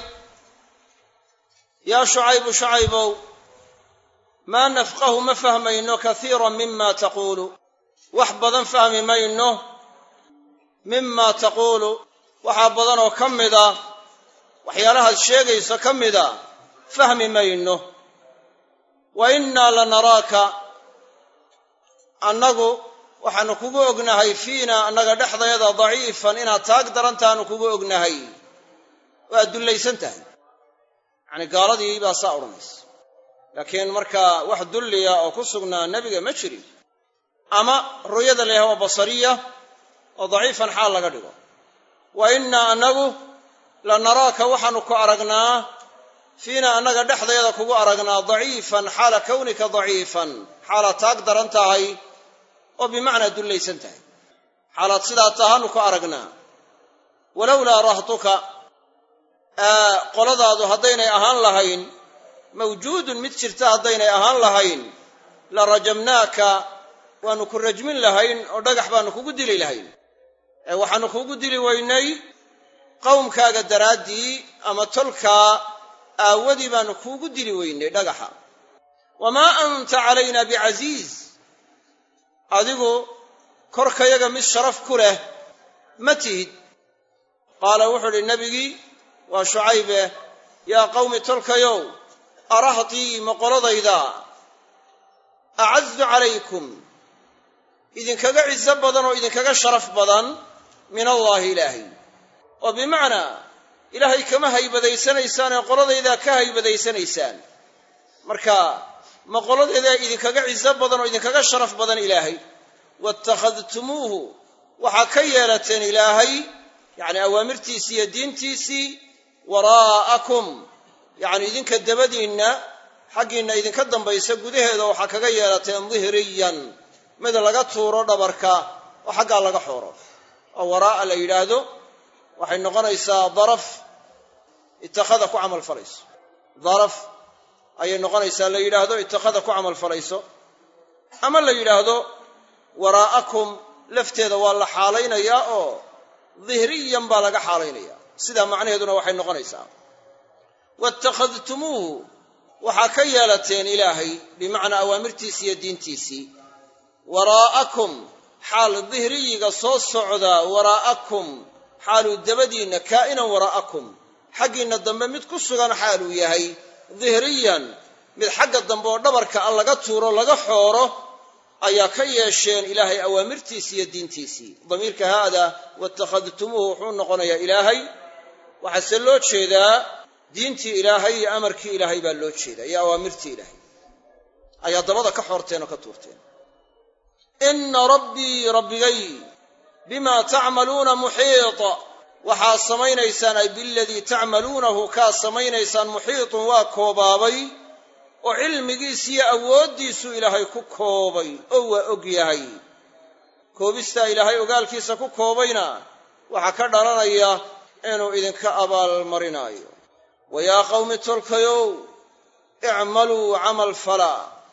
yaa shucaybu shucaybow maa nafqahu ma fahmayno kaiira mima taquulu wax badan fahmi mayno mima taquulu waxaa badan oo ka mida waxyaalahaad sheegayso ka mida fahmi mayno wa innaa lanaraaka annagu waxaanu kugu ognahay fiina annaga dhexdayada daciifan inaad taag darantaanu kugu ognahay oo aad dullaysan tahay yacanii gaaladii baa saa odhanaysa laakiin markaa wax dulliya oo ku sugnaa nebiga ma jirin ama ru'yada la yahay waa basariya oo daciifan xaal laga dhigo wa innaa annagu la naraaka waxaanu ku aragnaa fiina annaga dhexdayada kugu aragnaa daciifan xaala kawnika daciifan xaalaad taag daran tahay oo bimacnaa dullaysan tahay xaalaad sidaa tahaanu ku aragnaa walowlaa rahtuka qoladaadu haddaynay ahaan lahayn mawjuudun mid jirta haddaynay ahaan lahayn la rajamnaaka waanu ku rajmin lahayn oo dhagax baanu kugu dili lahayn ee waxaanu kugu dili weynay qowmkaaga daraaddii ama tolkaa aawadii baanu kuugu dili weynay dhagaxa wamaa anta calayna bicasiiz adigu korkayaga mid sharaf ku leh ma tihid qaala wuxuu idhi nebigii waa shucaybe yaa qawmi tolkayow arahtii moqoladayda acazu calaykum idinkaga ciso badan oo idinkaga sharaf badan min allaahi ilaahay oo bimacnaa ilaahay kama haybadaysanaysaan ee qoladaydaa ka haybadaysanaysaan marka ma qoladaydaa idinkaga ciso badan oo idinkaga sharaf badan ilaahay waittakhadtumuuhu waxaa ka yeelateen ilaahay yacni awaamirtiisii iyo diintiisii waraa'akum yacni idinka dabadiinna xaggiinna idinka dambaysa gudaheeda waxaa kaga yeelateen dihriyan mid laga tuuro dhabarka oo xaggaa laga xooro oo waraa'a la yidhaahdo waxay noqonaysaa daraf itakhada ku camal falayso daraf ayay noqonaysaa la yidhaahdo itakhada ku camal falayso ama la yidhaahdo waraa'akum lafteeda waa la xaalaynayaa oo dihriyan baa laga xaalaynaya sidaa macnaheeduna waxay noqonaysaa waittakhadtumuuhu waxaa ka yeelateen ilaahay bimacnaa awaamirtiisii iyo diintiisii waraa'akum xaal dihriyiga soo socdaa waraa'akum xaaluu dabadiinna kaa'inan waraa'akum xaggiinna dambe mid ku sugan xaaluu yahay dihriyan mid xagga dambe oo dhabarka a laga tuuro laga xooro ayaa ka yeesheen ilaahay awaamirtiisii iyo diintiisii damiirka haada waittakhadtumuuhu wuxuu noqonayaa ilaahay waxaase loo jeedaa diintii ilaahay iyo amarkii ilaahay baa loo jeedaa iyo awaamirtii ilaahay ayaa dabada ka xoorteen oo ka tuurteen inna rabbii rabbigay bimaa tacmaluuna muxiit waxaad samaynaysaan ay biladii tacmaluunahu kaad samaynaysaan muxiitun waa koobaabay oo cilmigiis iyo awooddiisuu ilaahay ku koobay oo waa og yahay koobistaa ilaahay ogaalkiisa ku koobayna waxaa ka dhalanaya inuu idinka abaalmarinaayo wa yaa qawmi tolkayow icmaluu camal fala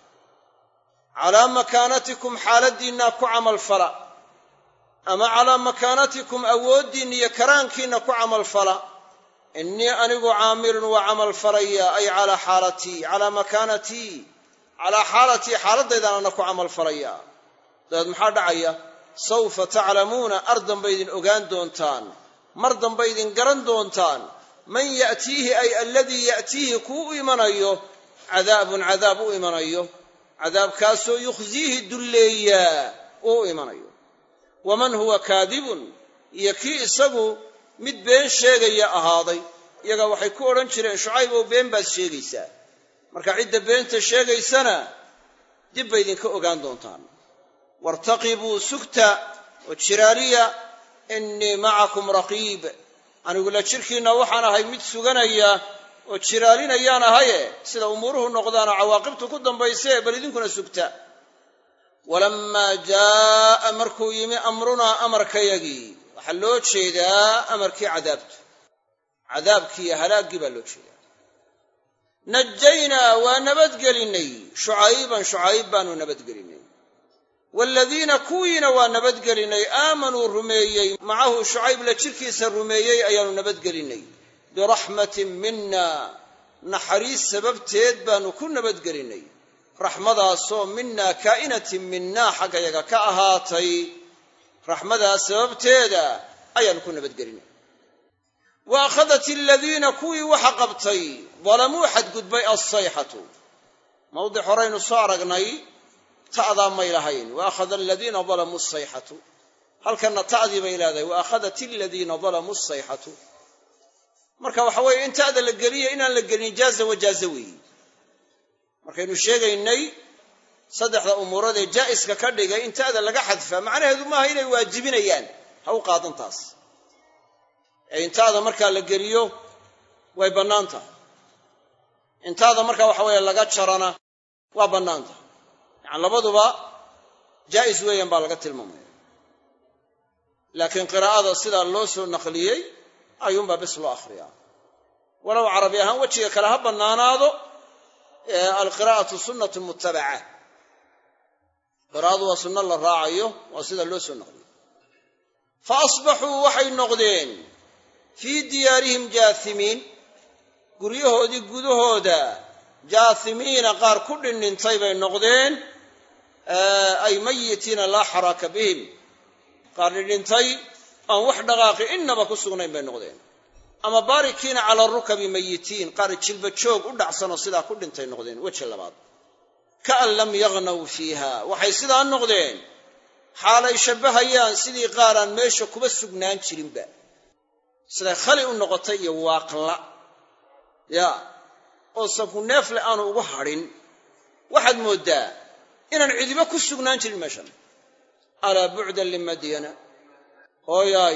calaa makaanatikum xaaladdiinna ku camal fala ama calaa makaanatikum awooddiinna iyo karaankiinna ku camal fala innii anigu caamilun waa camal falaya ay calaa xaalatii calaa makaanatii calaa xaalatii xaaladaydaanana ku camal falaya dabeed maxaa dhacaya sawfa taclamuuna ar damba idin ogaan doontaan mar damba idin garan doontaan man ya'tiihi ay aladii ya'tiihi kuu u imanayo cadaabun cadaab u imanayo cadaabkaasoo yukhsiihi dulleeyaa uu u imanayo waman huwa kaadibun iyo kii isagu mid been sheegaya ahaaday iyaga waxay ku odhan jireen shucayb ow been baad sheegaysaa marka cidda beenta sheegaysana dib bay idinka ogaan doontaan waartaqibuu sugta oo jiraaliya innii macakum raqiib anigu la jirkiinna waxaan ahay mid suganaya oo jiraalinayaan ahaye sida umuuruhu noqdaanoo cawaaqibtu ku dambayse bal idinkuna sugta walammaa jaa'a markuu yimi amrunaa amarkayagii waxaa loo jeedaa amarkii cadaabtu cadaabkii iyo halaaggii baa loo jeedaa najaynaa waa nabadgelinnay shucayban shucayb baanu nabadgelinnay waaladiina kuwiina waa nabadgelinnay aamanuu rumeeyey macahu shucayb la jirkiisa rumeeyey ayaanu nabadgelinnay biraxmatin minna naxariis sababteed baanu ku nabadgelinnay raxmadaasoo minaa kaa'inatin minnaa xaggayaga ka ahaatay raxmadaas sababteeda ayaanu ku nabadgelinay wa akhadat aladiina kuwii waxa qabtay dalamuu xadgudbay alsayxatu mawdic horaynu soo aragnay ta'daa may lahayn wa akhada aladiina dalamuu asayxatu halkanna ta'dii bay leedahay wa akhadat aladiina dalamuu asayxatu marka waxa weeye in ta'da la geliya inaan la gelin jaaza wajaaza weeyi markaynu sheegaynay saddexda umuurood ee jaa'iska ka dhigay in ta'da laga xadfaa macnaheedu maaha inay waajibinayaan ha u qaadan taas ee in ta'da markaa la geliyo way bannaan tahay in ta'da markaa waxa weeye laga jarana waa bannaan tahay yacani labaduba jaa'is weeyaan baa laga tilmaamaya laakiin qiraa'ada sidaa loo soo naqliyey ayuunbaa bis loo akhriyaa walow carabi ahaan wejiga kale ha bannaanaado alqiraa'atu sunnatu mutabaca qiraa'adu waa sunno la raacayo waa sida loo soo naqliyo fa asbaxuu waxay noqdeen fii diyaarihim jaasimiin guryahoodii gudahooda jaasimiina qaar ku dhinintay bay noqdeen ay mayitiina laa xaraaka bihim qaar dhidhintay aan wax dhaqaaqi innaba ku sugnayn bay noqdeen ama baarikiina cala rukabi mayitiin qaar jilba joog u dhacsanoo sidaa ku dhintay noqdeen weji labaad kaan lam yagnaw fiiha waxay sidaa noqdeen xaalay shabbahayaan sidii qaaraan meesha kuba sugnaan jirinba siday khali u noqotay iyo waaqla ya oo sanku neefle aanu ugu hadhin waxaad mooddaa inaan cidiba ku sugnaan jirin meeshan alaa bucdan limadyana hooyaay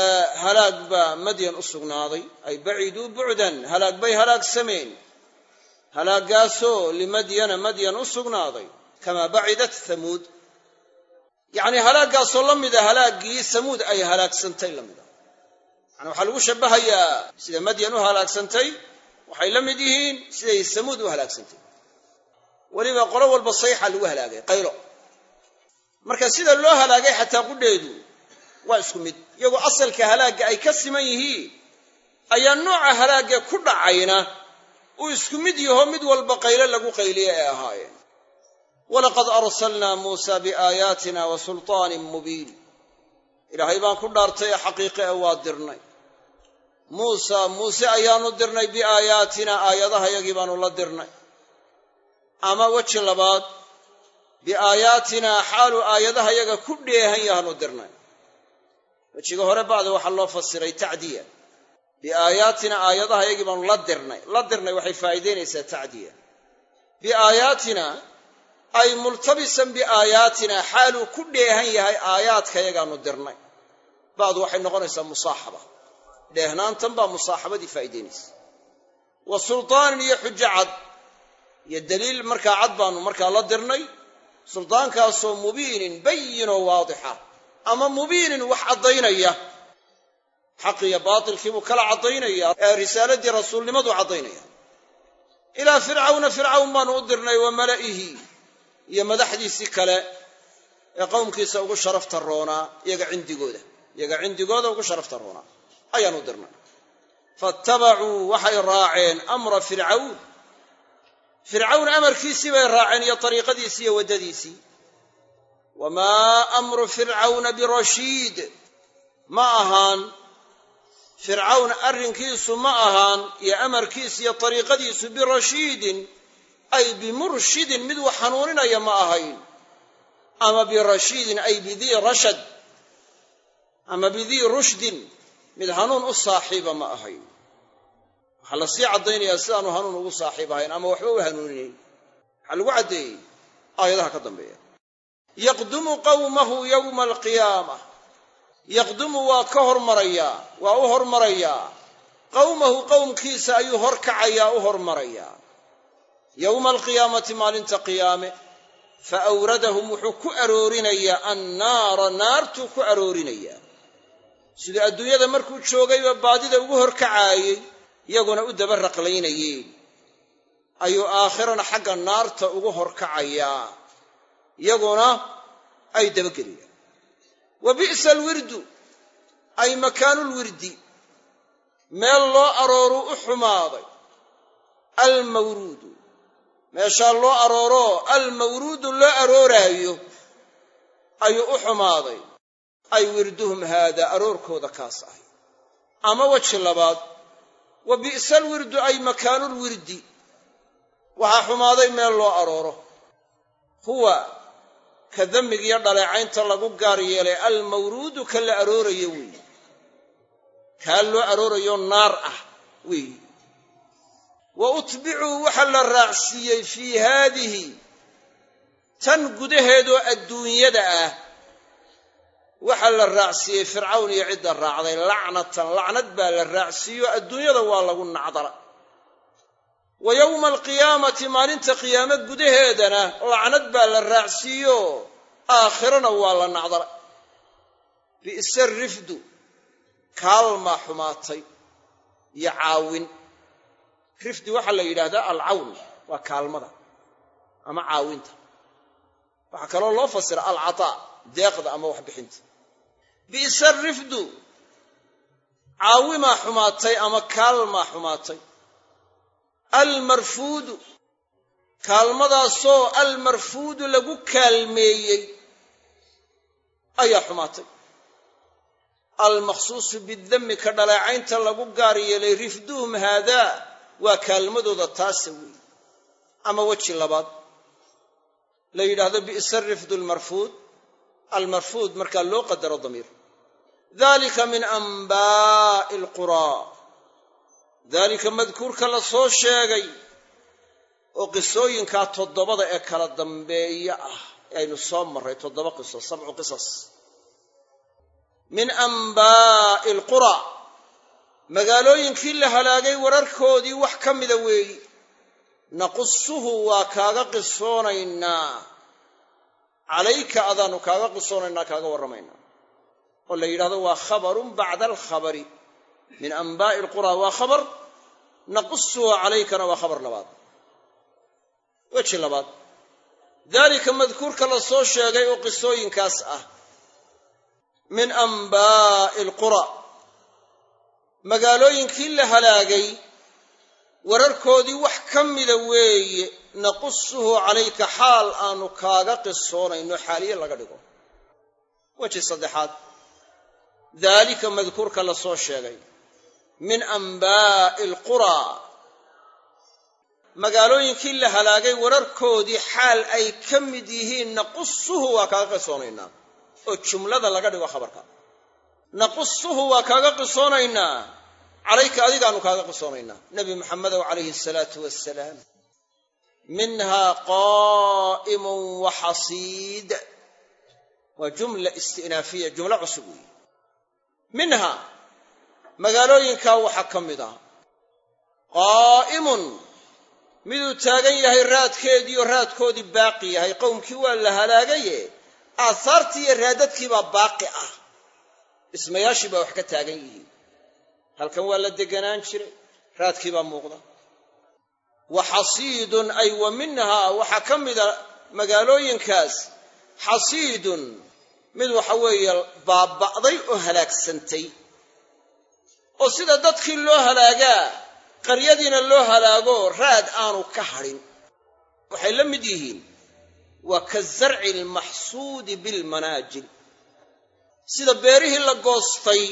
halaag baa madyan u sugnaaday ay baciduu bucdan halaag bay halaag sameen halaagaasoo limadyana madyan u sugnaaday kamaa bacidat hamuud yacnii halaaggaasoo la mida halaaggii samuud ay halaagsantay la mida yani waxaa lagu shabbahayaa sida madyan u halaagsantay waxay la mid yihiin siday samuud u halaagsantay weliba qolo walba sayxa lagu halaagay qaylo marka sida loo halaagay xataa qudheedu waa isku mid iyagoo asalka halaagga ay ka siman yihiin ayaa nooca halaagga ku dhacayna uu isku mid yaho mid walba qaylo lagu qayliye ay ahaayeen walaqad arsalnaa muusa biaayaatina wa sulطaanin mubiin ilaahay baan ku dhaartay ee xaqiiqe ee waa dirnay muusa muuse ayaanu dirnay biaayaatina aayadahayagii baanu la dirnay ama weji labaad biaayaatinaa xaaluu aayadahayaga ku dheehan yahaanu dirnay wejiga hore bacda waxaa loo fasiray tacdiya biaayaatina aayadahayagii baanu la dirnay la dirnay waxay faa'iidaynaysaa tacdiya biaayaatina ay multabisan biaayaatina xaaluu ku dheehan yahay aayaadkayagaanu dirnay bacdu waxay noqonaysaa musaaxaba dheehnaantan baa musaaxabadii faa'iidaynaysa wa sultaanin iyo xujo cad iyo daliil markaa cad baanu markaa la dirnay suldaankaasoo mubiinin bayinoo waadixa ama mubiinin wax caddaynaya xaq iyo baatilkiibuu kala caddaynaya ee risaaladii rasuulnimadu caddaynaya ilaa fircawna fircawn baanu u dirnay wa mala'ihi iyo madaxdiisii kale ee qowmkiisa ugu sharafta roonaa iyaga cindigooda iyaga cindigooda ugu sharafta roonaa ayaanu u dirnay faattabacuu waxay raaceen amra fircawn fircawn amarkiisii bay raaceen iyo ariiqadiisii iyo waddadiisii wamaa amru fircawna birashiid ma ahaan fircawn arrinkiisu ma ahaan iyo amarkiisu iyo ariiqadiisu birashiidin ay bimurshidin mid wax hanuuninaya ma ahayn ama birashiidin ay bidii rashad ama bidii rushdin mid hanuun u saaxiiba ma ahayn waxaa la sii caddaynayaa sidaanu hanuun ugu saaxiib ahayn ama waxba u hanuuninayn waxaa lagu caddeeyey aayadaha ka dambeeya yaqdumu qawmahu yowma alqiyaama yaqdumu waa ka hormarayaa waa u hormarayaa qawmahu qowmkiisa ayuu horkacayaa u hormarayaa yowma alqiyaamati maalinta qiyaame fa awradahum wuxuu ku aroorinayaa annaara naartuu ku aroorinayaa siduu adduunyada markuu joogayba baadida ugu horkacaayey iyaguna u daba raqlaynayeen ayuu aakhirana xagga naarta ugu horkacayaa iyaguna ay dabagelayaan wa bi'sa alwirdu ay makaanulwirdi meel loo arooruu u xumaaday almawruudu meeshaa loo arooroo almawruudu loo arooraayo ayuu u xumaaday ay wirduhum haada aroorkooda kaas ahy ama weji labaad wa bi'sa alwirdu ay makaanulwirdi waxaa xumaaday meel loo arooro huwa ka demmigiyo dhaleecaynta lagu gaar yeelay almawruudu ka la aroorayo weeye kaa loo aroorayo naar ah weeye wa utbicuu waxa la raacsiiyey fii haadihi tan gudaheedoo adduunyada ah waxaa la raacsiiyey fircawn iyo cidda raacday lacnatan lacnad baa la raacsiiyo adduunyada waa lagu nacdala wa yowma alqiyaamati maalinta qiyaame gudaheedana lacnad baa la raacsiiyo aakhirana waa la nacdala bi'sa rifdu kaalmaa xumaatay iyo caawin rifdi waxaa la yidhaahdaa alcawn waa kaalmada ama caawinta waxaa kaloo loo fasira alcataa deeqda ama waxbixinta bi'sa rifdu caawimaa xumaatay ama kaalmaa xumaatay almarfuudu kaalmadaasoo almarfuudu lagu kaalmeeyey ayaa xumaatay almaqsuusu bidami ka dhaleecaynta lagu gaar yeelay rifduhum haadaa waa kaalmadooda taasa weeye ama weji labaad la yidhaahdo bi'sa rifdu almarfuud almarfuud markaa loo qadaro damiir dalika min anbaa'i alquraa daalika madkuurka la soo sheegay oo qisooyinkaa toddobada ee kala dambeeya ah ee aynu soo marray toddoba qiso sabcu qisas min anbaa'i alquraa magaalooyinkii la halaagay wararkoodii wax ka mida weeyi naqusuhu waa kaaga qisoonaynaa calayka adaanu kaaga qisoonaynaa kaaga warramaynaa oo la yidhahdo waa khabarun bacda alkhabari min anbaa'i alqura waa khabar naqusuhu calaykana waa khabar labaad weji labaad daalika madkuurka la soo sheegay oo qisooyinkaas ah min anbaa'i alqura magaalooyinkii la halaagay wararkoodii wax ka mida weeye naqusuhu calayka xaal aanu kaaga qisoonayno xaaliye laga dhigo weji saddexaad daalika madkuurka la soo sheegay min anbaa'i alquraa magaalooyinkii la halaagay wararkoodii xaal ay ka mid yihiin naqusuhu waa kaaga qisoonaynaa oo jumlada laga dhigo khabarka naqusuhu waa kaaga qisoonaynaa calayka adigaanu kaaga qisoonaynaa nebi maxamedow calayhi asalaatu wassalaam minhaa qaa'imun wa xasiid waa jumla isti'naafiya jumlo cusub weeye minha magaalooyinkaa waxaa ka mid ah qaa'imun miduu taagan yahay raadkeediioo raadkoodii baaqi yahay qowmkii waa la halaagaye aahaartii iyo raadadkii baa baaqi ah dhismayaashii baa wax ka taagan yihiin halkan waa la deganaan jiray raadkii baa muuqda wa xasiidun ay wa minhaa waxaa ka mida magaalooyinkaas xasiidun mid waxa weeye baaba'day oo halaagsantay oo sida dadkii loo halaagaa qaryadiina loo halaago raad aanu ka hadhin waxay la mid yihiin waa ka zarci almaxsuudi bilmanaajil sida beerihii la goostay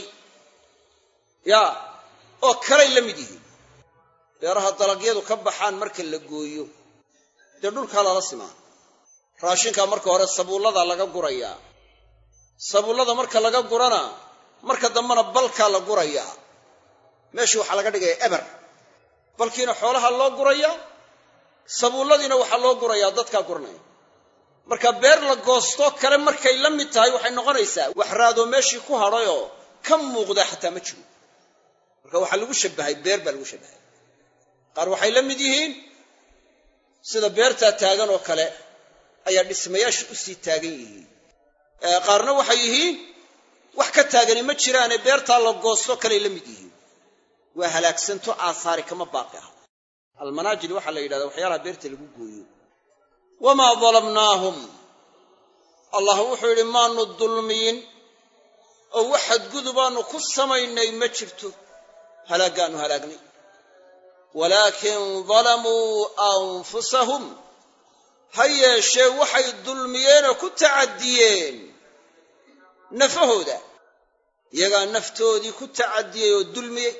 yaa oo kalay la mid yihiin beeraha dalagyadu ka baxaan marka la gooyo dee dhulkaa lala simaa raashinkaa marka hore sabuulladaa laga gurayaa sabuullada marka laga gurana marka dambena balkaa la gurayaa meeshii waxaa laga dhigaya eber balkiina xoolaha loo gurayaa sabuulladiina waxaa loo gurayaa dadkaa guranaya marka beer la goostoo kale markay la mid tahay waxay noqonaysaa wax raadoo meeshii ku hadhayoo ka muuqda xataa ma jiro marka waxaa lagu shabbahay beer baa lagu shabbahay qaar waxay la mid yihiin sida beertaa taagan oo kale ayaa dhismayaasha u sii taagan yihiin qaarna waxay yihiin wax ka taagani ma jiraane beertaa la goosto kaley la mid yihiin waa halaagsanto aahaari kama baaqi ah almanaajil waxaa la yidhahdaa waxyaalaha beerta lagu gooyo wamaa dalamnaahum allah wuxuu yidhi maanu dulmiyin oo wax xadgudubaannu ku samaynay ma jirto halaaggaannu halaagnay walaakin dalamuu anfusahum ha yeeshee waxay dulmiyeenoo ku tacadiyeen nafahooda iyagaa naftoodii ku tacadiyey oo dulmiyey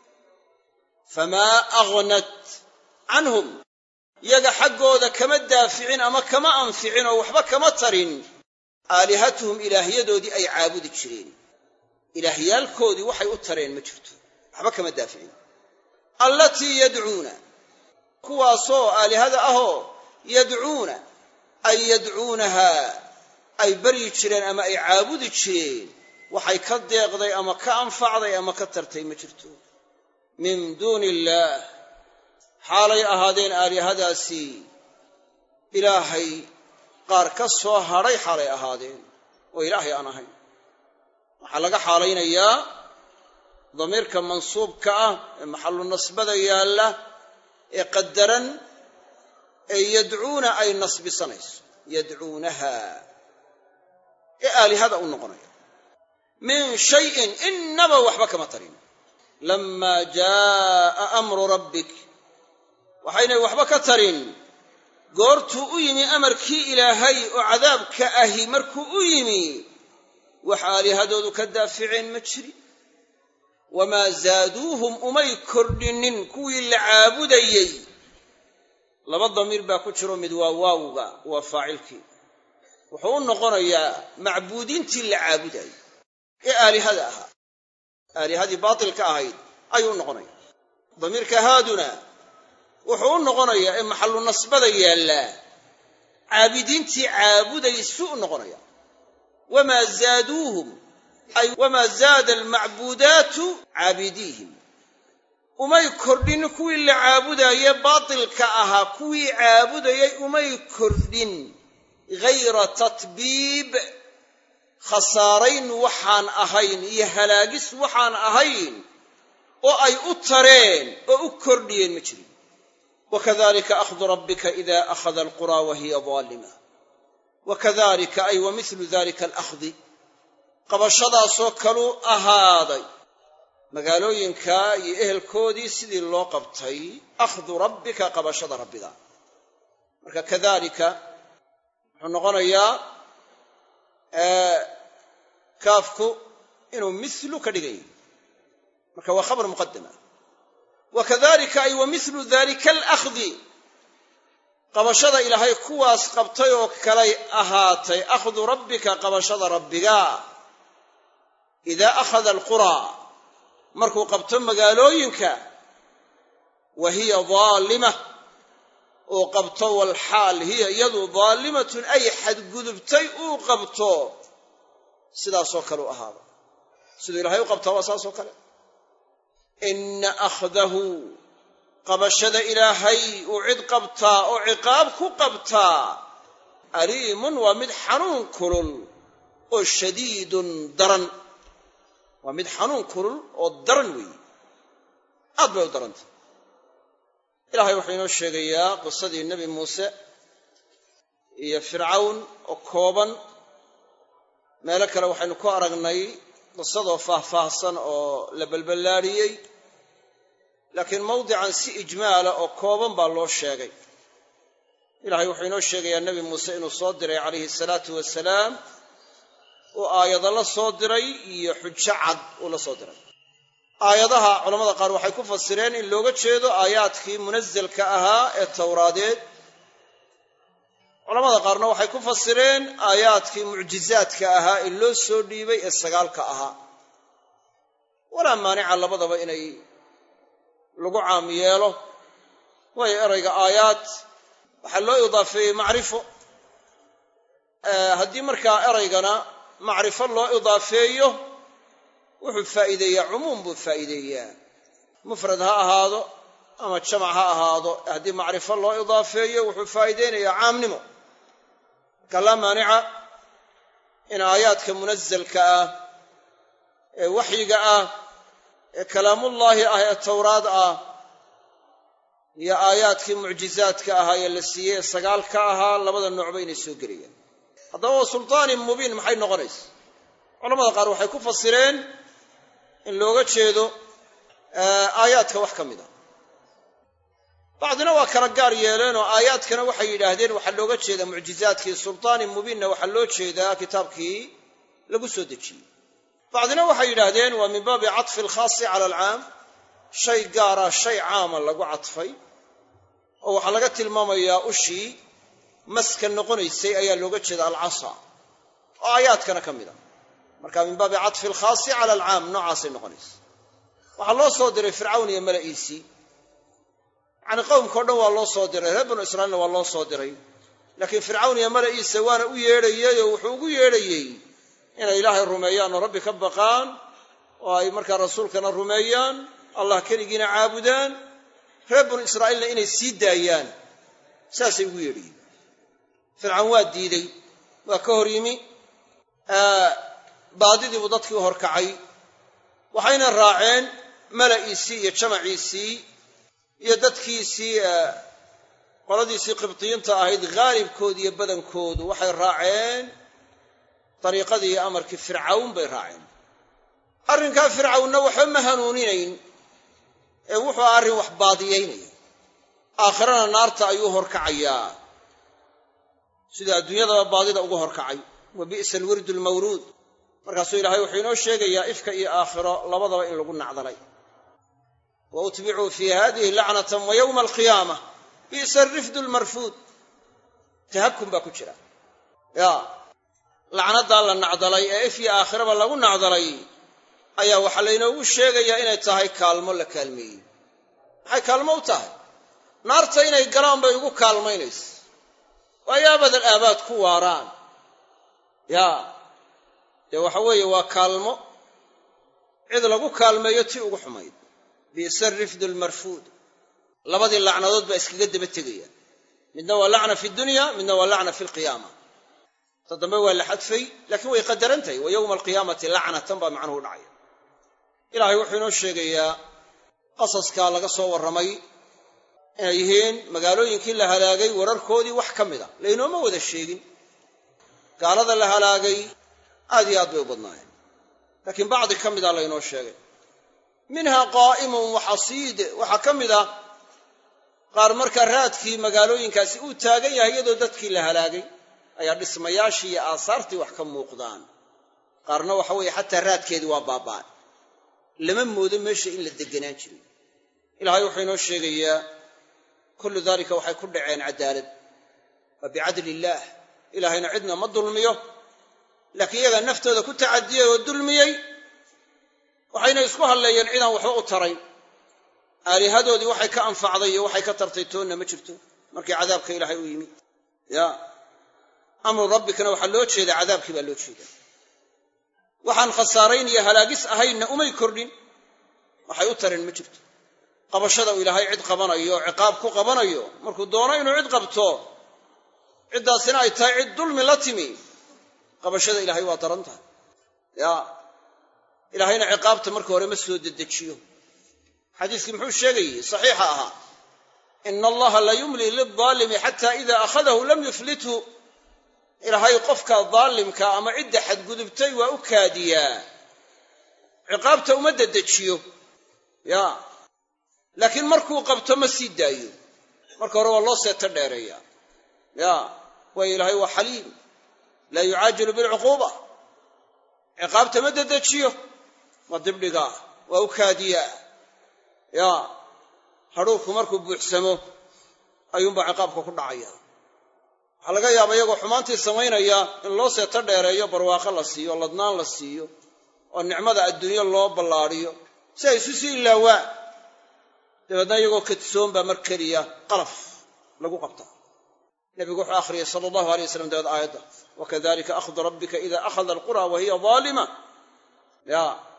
famaa aghnat canhum iyaga xaggooda kama daaficin ama kama anficin oo waxba kama tarin aalihatuhum ilaahyadoodii ay caabudi jireen ilaahyaalkoodii waxay u tareen ma jirto waxba kama daaficin allatii yadcuuna kuwaasoo aalihada ahoo yadcuuna ay yadcuunahaa ay baryi jireen ama ay caabudi jireen waxay ka deeqday ama ka anfacday ama ka tartay ma jirto min duuni illaah xaalay ahaadeen aalihadaasi ilaahay qaar ka soo hadhay xaalay ahaadeen oo ilaahay aan ahayn waxaa laga xaalaynayaa damiirka mansuubka ah ee maxallu nasbada yaalla ee qadaran ee yadcuuna ay nasbisanayso yadcuunaha ee aalihada u noqonaya min shayin innaba waxba kama tarin lamaa jaa'a amru rabbik waxaynay waxba ka tarin goortuu u yimi amarkii ilaahay oo cadaabka ahi markuu u yimi wax aalihadoodu ka daaficeen ma jiri wamaa zaaduuhum umay kordhinnin kuwii la caabudayey laba damiir baa ku jiro mid waa waawga waa faacilkii wuxuu u noqonayaa macbuudiintii la caabudayay ee aalihada ahaa aalihadii baatilka ahayd ayuu u noqonaya damiirka haaduna wuxuu u noqonayaa ee maxallu nasbada yaallaa caabidiintii caabudaysu u noqonaya wamaa zaaduuhum ay wamaa zaada almacbuudaatu caabidiihim umay kordhin kuwii la caabudaye baatilka ahaa kuwii caabudayay umay kordhin ghayra tatbiib khasaarayn waxaan ahayn iyo halaagis waxaan ahayn oo ay u tareen oo u kordhiyeen ma jirin wakadalika akhdu rabbika ida akhada alqura wa hiya daalima wakadalika ay wa mithlu dalika alakhdi qabashadaasoo kaluu ahaaday magaalooyinka iyo ehelkoodii sidii loo qabtay akhdu rabbika qabashada rabbiga marka kadalika wuxuu noqonayaa kaafku inuu mithlu ka dhigan yahy marka waa khabar muqadama wakadalika ay wa mithlu dalika alakhdi qabashada ilaahay kuwaas qabtay oo kalay ahaatay akhdu rabbika qabashada rabbiga idaa akhada alquraa markuu qabto magaalooyinka wa hiya daalima uu qabto walxaal hiya iyadu daalimatun ay xadgudubtay uu qabto sidaasoo kale u ahaada siduu ilahay u qabtaa waa saasoo kale ina akhdahu qabashada ilaahay uu cid qabtaa oo ciqaab ku qabtaa aliimun waa mid xanuun kulul oo shadiidun daran waa mid xanuun kulul oo daran weeye aad bay u darantay ilahay wuxuu inoo sheegayaa qisadii nebi muuse iyo fircawn oo kooban meelo kale waxaynu ku aragnay qisadoo faahfaahsan oo la balballaadhiyey laakiin mawdican si ijmaala oo kooban baa loo sheegay ilahay wuxuu inoo sheegayaa nebi muuse inuu soo diray calayhi salaatu wasalaam uu aayado la soo diray iyo xujo cad uu la soo diray aayadaha culamada qaar waxay ku fasireen in looga jeedo aayaadkii munazelka ahaa ee towraadeed culamada qaarna waxay ku fasireen aayaadkii mucjizaadka ahaa ee loo soo dhiibay ee sagaalka ahaa walaa maanica labadaba inay lagu caam yeelo waayo erayga aayaad waxaa loo idaafeeyey macrifo haddii markaa eraygana macrifo loo idaafeeyo wuxuu faa'iideeyaa cumuum buu faa'iideeyaa mufrad ha ahaado ama jamac ha ahaado haddii macrifo loo idaafeeyo wuxuu faa'iideynayaa caamnimo marka laa maanica in aayaadka munazalka ah ee waxyiga ah ee kalaamullaahi ah ee towraad ah iyo aayaadkii mucjizaadka ahaa ee la siiyey ee sagaalka ahaa labada noocba inay soo gelayaan haddaba wa sultaanin mubiin maxay noqonaysa culamada qaar waxay ku fasireen in looga jeedo aayaadka wax ka mid a bacdina waa kala gaar yeeleen oo aayaadkana waxay yidhaahdeen waxaa looga jeedaa mucjizaadkii sultaanin mubiinna waxaa loo jeedaa kitaabkii lagu soo dejiyey bacdina waxay yidhaahdeen waa min baabi catfi alkhaasi cala alcaam shay gaara shay caama lagu cadfay oo waxaa laga tilmaamayaa ushii maska noqonaysay ayaa looga jeeda alcasa oo aayaadkana ka mid a marka min baabi catfi alkhaasi cala alcaam noocaasay noqonaysa waxaa loo soo diray fircawn iyo mala'iisii yacni qowmka o dhan waa loo soo diray reer banu israiilna waa loo soo diray laakiin fircawn iyo mala'iisa waana u yeedhayey oo wuxuu ugu yeedhayey inay ilaahay rumeeyaan oo rabbi ka baqaan oo ay markaa rasuulkana rumeeyaan allah keligiina caabudaan reer banu israa'iilna inay sii daayaan saasay ugu yeedhayeen fircawn waa diidey waa ka hor yimi baadidii buu dadkii u horkacay waxayna raaceen mala'iisii iyo jamaciisii iyo dadkiisii qoladiisii qibdiyiinta ahayd haalibkoodu iyo badankoodu waxay raaceen dariiqadii iyo amarkii fircawn bay raaceen arrinkaa fircawnna waxba ma hanuuninayn ee wuxuu arrin wax baadiyaynaya aakhirana naarta ayuu horkacayaa sida adduunyadaba baadida ugu horkacay wa bi'sa alwirdu almawruud markaasuu ilaahay wuxuu inoo sheegayaa ifka iyo aakhiro labadaba in lagu nacdalay wa utbicuu fii hadihi lacnatan wa yowma alqiyaamah bi'sa alrifdu almarfuud tahakkum baa ku jira ya lacnaddaa la nacdalay ee if iyo aakhiraba lagu nacdalay ayaa waxaa laynoogu sheegayaa inay tahay kaalmo la kaalmeeyey maxay kaalmo u tahay naarta inay galaan bay ugu kaalmaynaysa waayo abadal aabaad ku waaraan ya dee waxa weeye waa kaalmo cid lagu kaalmeeyo tii ugu xumayd bi'sa rifdu lmarfuud labadii lacnadood baa iskaga daba tegaya midna waa lacna fi dunya midna waa lacna fi lqiyaama ta dambe waa la xadfay laakiin way qadaran tahay wa yowma alqiyaamati lacnatan baa macnuhu dhacaya ilaahay wuxuu inoo sheegayaa qasaskaa laga soo warramay inay yihiin magaalooyinkii la halaagay wararkoodii wax ka mida laynooma wada sheegin gaalada la halaagay aad iyo aad bay u badnaayeen laakiin bacdi ka mida laynoo sheegay minhaa qaa'imun waxasiid waxaa ka mid ah qaar markaa raadkii magaalooyinkaasi uu taagan yahay iyadoo dadkii la halaagay ayaa dhismayaashii iyo aasaartii wax ka muuqdaan qaarna waxa weeye xataa raadkeedii waa baaba'ay lama moodo meesha in la deganaan jiray ilaahay wuxuu inoo sheegayaa kullu daalika waxay ku dhaceen cadaalad waa bicadli illaah ilaahayna cidna ma dulmiyo laakiin iyagaa naftooda ku tacadiyey oo dulmiyey waxayna isku hadleeyeen cidaan waxba u tarayn aalihadoodii waxay ka anfacday iyo waxay ka tartay toonna ma jirto markii cadaabka ilaahay u yimi ya amru rabbikana waxaa loo jeedaa cadaabkii baa loo jeedaa waxaan khasaarayn iyo halaagis ahaynna umay kordhin waxay u tareen ma jirto qabashada uu ilaahay cid qabanayo ciqaab ku qabanayo markuu doono inuu cid qabto ciddaasina ay tahay cid dulmi la timi qabashada ilaahay waa daran tahay ya ilaahayna ciqaabta marka hore ma soo dedejiyo xadiiskii muxuu sheegayey saxiixa ahaa ina allaha la yumli lildaalimi xata ida akhadahu lam yuflithu ilaahay qofka daalimka ama cidda xadgudubtay waa u kaadiyaa ciqaabta uma dedejiyo ya laakiin markuu qabto ma sii daayo marka hore waa loo seeto dheereeya ya waayo ilaahay waa xaliim laa yucaajilu bilcuquuba ciqaabta ma dedejiyo ma dibdhigaa waa u kaadiyaa ya hadhuurku markuu buuxsamo ayuunbaa ciqaabka ku dhacaya waxaa laga yaaba iyagoo xumaantii samaynaya in loo seeto dheereeyo barwaaqo la siiyo ladnaan la siiyo oo nicmada adduunyo loo ballaadhiyo si ay isu sii ilaawaan dabeedna iyagoo kadsoon baa mar keliya qalaf lagu qabtaa nebigu wuxuu akhriyay sala allahu alay waslam dabeed aayadda wakadalika akhdu rabbika ida akhada alqura wa hiya daalima ya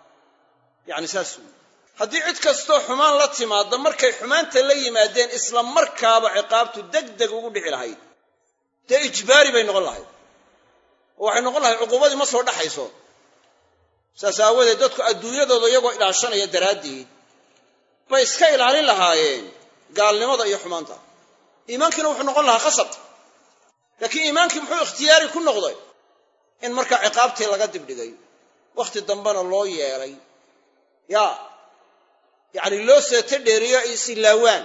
yani saas wey haddii cid kastoo xumaan la timaadda markay xumaanta la yimaadeen isla markaaba ciqaabtu deg deg ugu dhici lahayd dee ijbaari bay noqon lahayd oo waxay noqon lahayd cuquubadii ma soo dhaxayso saas aawadeed dadku adduunyadooda iyagoo ilaashanaya daraaddeed bay iska ilaalin lahaayeen gaalnimada iyo xumaanta iimaankiina wuxuu noqon lahaa khasab laakiin iimaankii muxuu ikhtiyaari ku noqday in markaa ciqaabtii laga dibdhigay wakhti dambena loo yeelay ya yacni loo seeto dheeriyo ay isilaawaan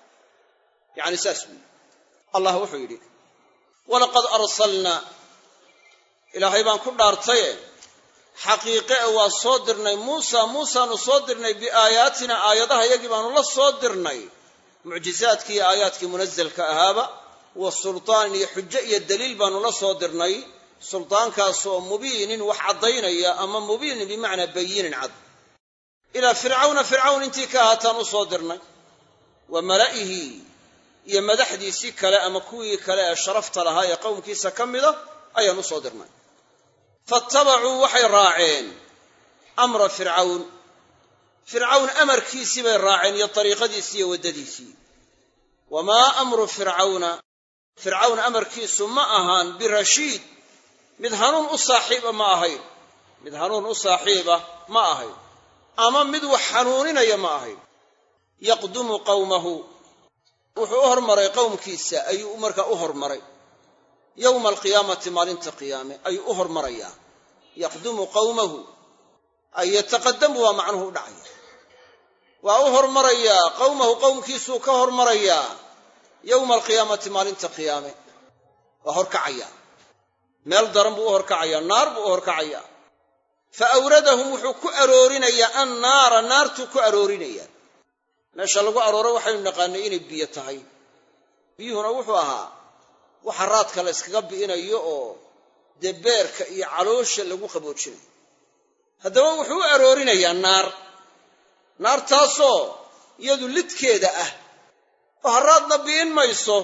yacni saas weyi allah wuxuu yidhi walaqad arsalnaa ilaahay baan ku dhaartaye xaqiiqe e waa soo dirnay muusa muusaanu soo dirnay biaayaatina aayadaha yagii baanu la soo dirnay mucjizaadkii iyo aayaadkii munazelka ahaaba wa sultaan iyo xujo iyo daliil baanu la soo dirnay sultaankaasoo mubiinin wax caddaynaya ama mubiinin bimacnaa bayinin cad ilaa fircawna fircawn intii ka ahaataan u soo dirnay wa mala'ihi iyo madaxdiisii kale ama kuwii kale ee sharafta lahaa ee qowmkiisa ka mida ayaan u soo dirnay faattabacuu waxay raaceen amra fircawn fircawn amarkiisii bay raaceen iyo dariiqadiisii iyo waddadiisii wamaa amru fircawna fircawn amarkiisu ma ahaan birashiid mid hanuun u saaxiiba ma ahayn mid hanuun u saaxiiba ma ahayn ama mid wax xanuuninaya ma ahayn yaqdumu qawmahu wuxuu u hormaray qowmkiisa ayuu markaa u hormaray yowma alqiyaamati maalinta qiyaame ayuu u hormarayaa yaqdumu qawmahu ay yataqadamu waa macnuhu u dhacaya waa u hormarayaa qowmahu qowmkiisuu ka hormarayaa yowma alqiyaamati maalinta qiyaame waa horkacayaa meel daran buu u horkacayaa naar buu u horkacayaa fa awradahum wuxuu ku aroorinayaa annaara naartuu ku aroorinayaa meesha lagu arooro waxaynu naqaanay inay biyo tahay biyuhuna wuxuu ahaa waxa raadka la yskaga bi'inayo oo dee beerka iyo caloosha lagu qaboojinayo haddaba wuxuu u aroorinayaa naar naartaasoo iyadu lidkeeda ah oo haraadna bi'in mayso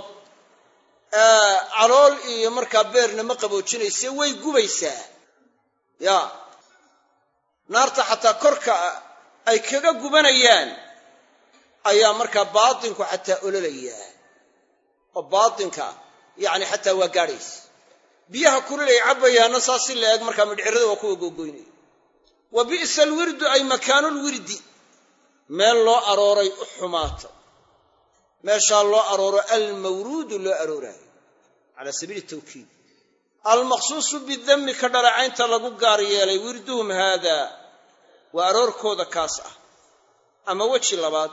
calool iyo markaa beerna ma qaboojinayse way gubaysaa ya naarta xataa korka ay kaga gubanayaan ayaa markaa baatinku xataa ololayaa oo baatinka yacni xataa waa gaadhaysa biyaha kulilay cabbayaana saas si la eg markaa midhcirada waa kuwa googoynaya wa bi'sa alwirdu ay makaanulwirdi meel loo arooray u xumaata meeshaa loo arooro almawruudu loo arooraayo calaa sabiili tawkiid almaqsuusu bidammi ka dhaleecaynta lagu gaar yeelay wirduhum haadaa waa aroorkooda kaas ah ama weji labaad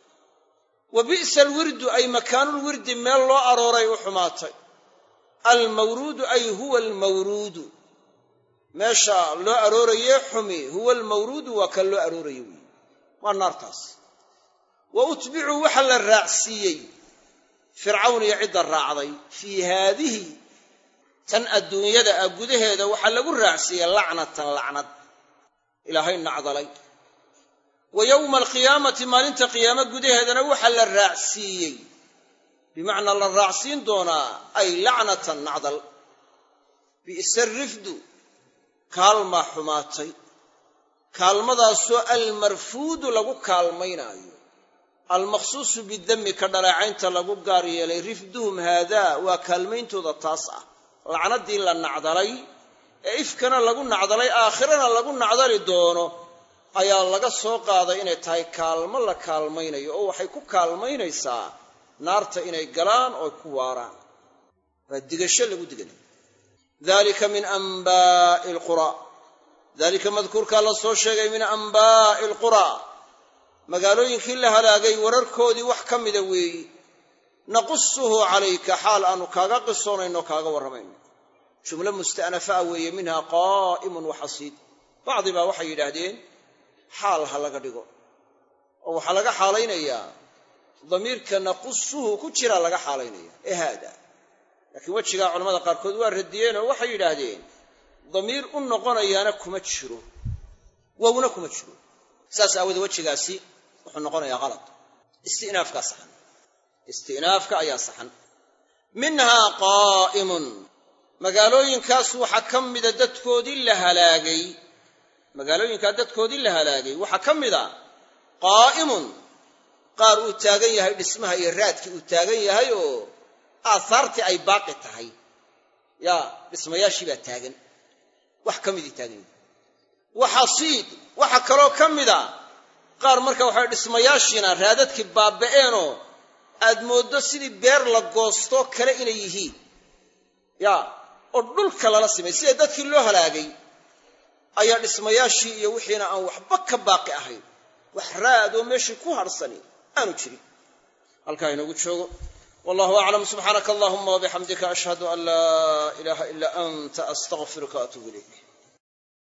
wa bi'sa alwirdu ay makaanulwirdi meel loo arooray u xumaatay almawruudu ay huwa almawruudu meesha loo aroorayee xumi huwa almawruudu waa kan loo aroorayo weeye waa naartaas wa utbicuu waxa la raacsiiyey fircawn iyo cidda raacday fii haadihi tan adduunyada ah gudaheeda waxaa lagu raacsiiyey lacnatan lacnad ilaahay nacdalay wa yowma alqiyaamati maalinta qiyaamo gudaheedana waxaa la raacsiiyey bimacnaa la raacsiin doonaa ay lacnatan nacdal bi'sa rifdu kaalmaa xumaatay kaalmadaasoo almarfuudu lagu kaalmaynaayo almaqsuusu bidammi ka dhaleecaynta lagu gaar yeelay rifduhum haadaa waa kaalmayntooda taas ah lacnaddii la nacdalay ee ifkana lagu nacdalay aakhirana lagu nacdali doono ayaa laga soo qaaday inay tahay kaalmo la kaalmaynayo oo waxay ku kaalmaynaysaa naarta inay galaan oo ku waaraan waa digasho lagu diganayo dalika min anbaa'i alquraa dalika madkuurkaa la soo sheegay min anbaa'i alquraa magaalooyinkii la halaagay wararkoodii wax ka mida weeyi naqusuhu calayka xaal aanu kaaga qisoonayno kaaga warramayno jumlo musta'nafa'a weeye minha qaa'imun waxasiid bacdi baa waxay yidhaahdeen xaal ha laga dhigo oo waxaa laga xaalaynayaa damiirka naqusuhu ku jira laga xaalaynaya ee haada laakiin wejigaa culamada qaarkood waa radiyeenoo waxay yidhaahdeen damiir u noqonayaana kuma jiro wowna kuma jiro saas aawoodee wejigaasi wuxuu noqonayaa halad istinaafkaa saxan istinaafka ayaa saxan minhaa qaa'imun magaalooyinkaas waxaa ka mida dadkoodii la halaagay magaalooyinkaa dadkoodii la halaagay waxaa ka mida qaa'imun qaar uu taagan yahay dhismaha iyo raadkii uu taagan yahay oo aahaartii ay baaqi tahay yaa dhismayaashii baa taagan wax ka midii taagan yahay waxasiid waxaa kaloo ka mida qaar marka waxaa dhismayaashiina raadadkii baaba'eenoo aad mooddo sidii beer la goostoo kale inay yihiin yaa oo dhulka lala simay sida dadkii loo halaagay ayaa dhismayaashii iyo wixiina aan waxba ka baaqi ahayn wax raad oo meeshii ku hadhsani aanu jirin halkaa inoogu joogo wallahu aclam subxaanaka allahuma wabixamdika ashhadu an laa ilaaha ilaa anta astaqfiruka atuubu ilayk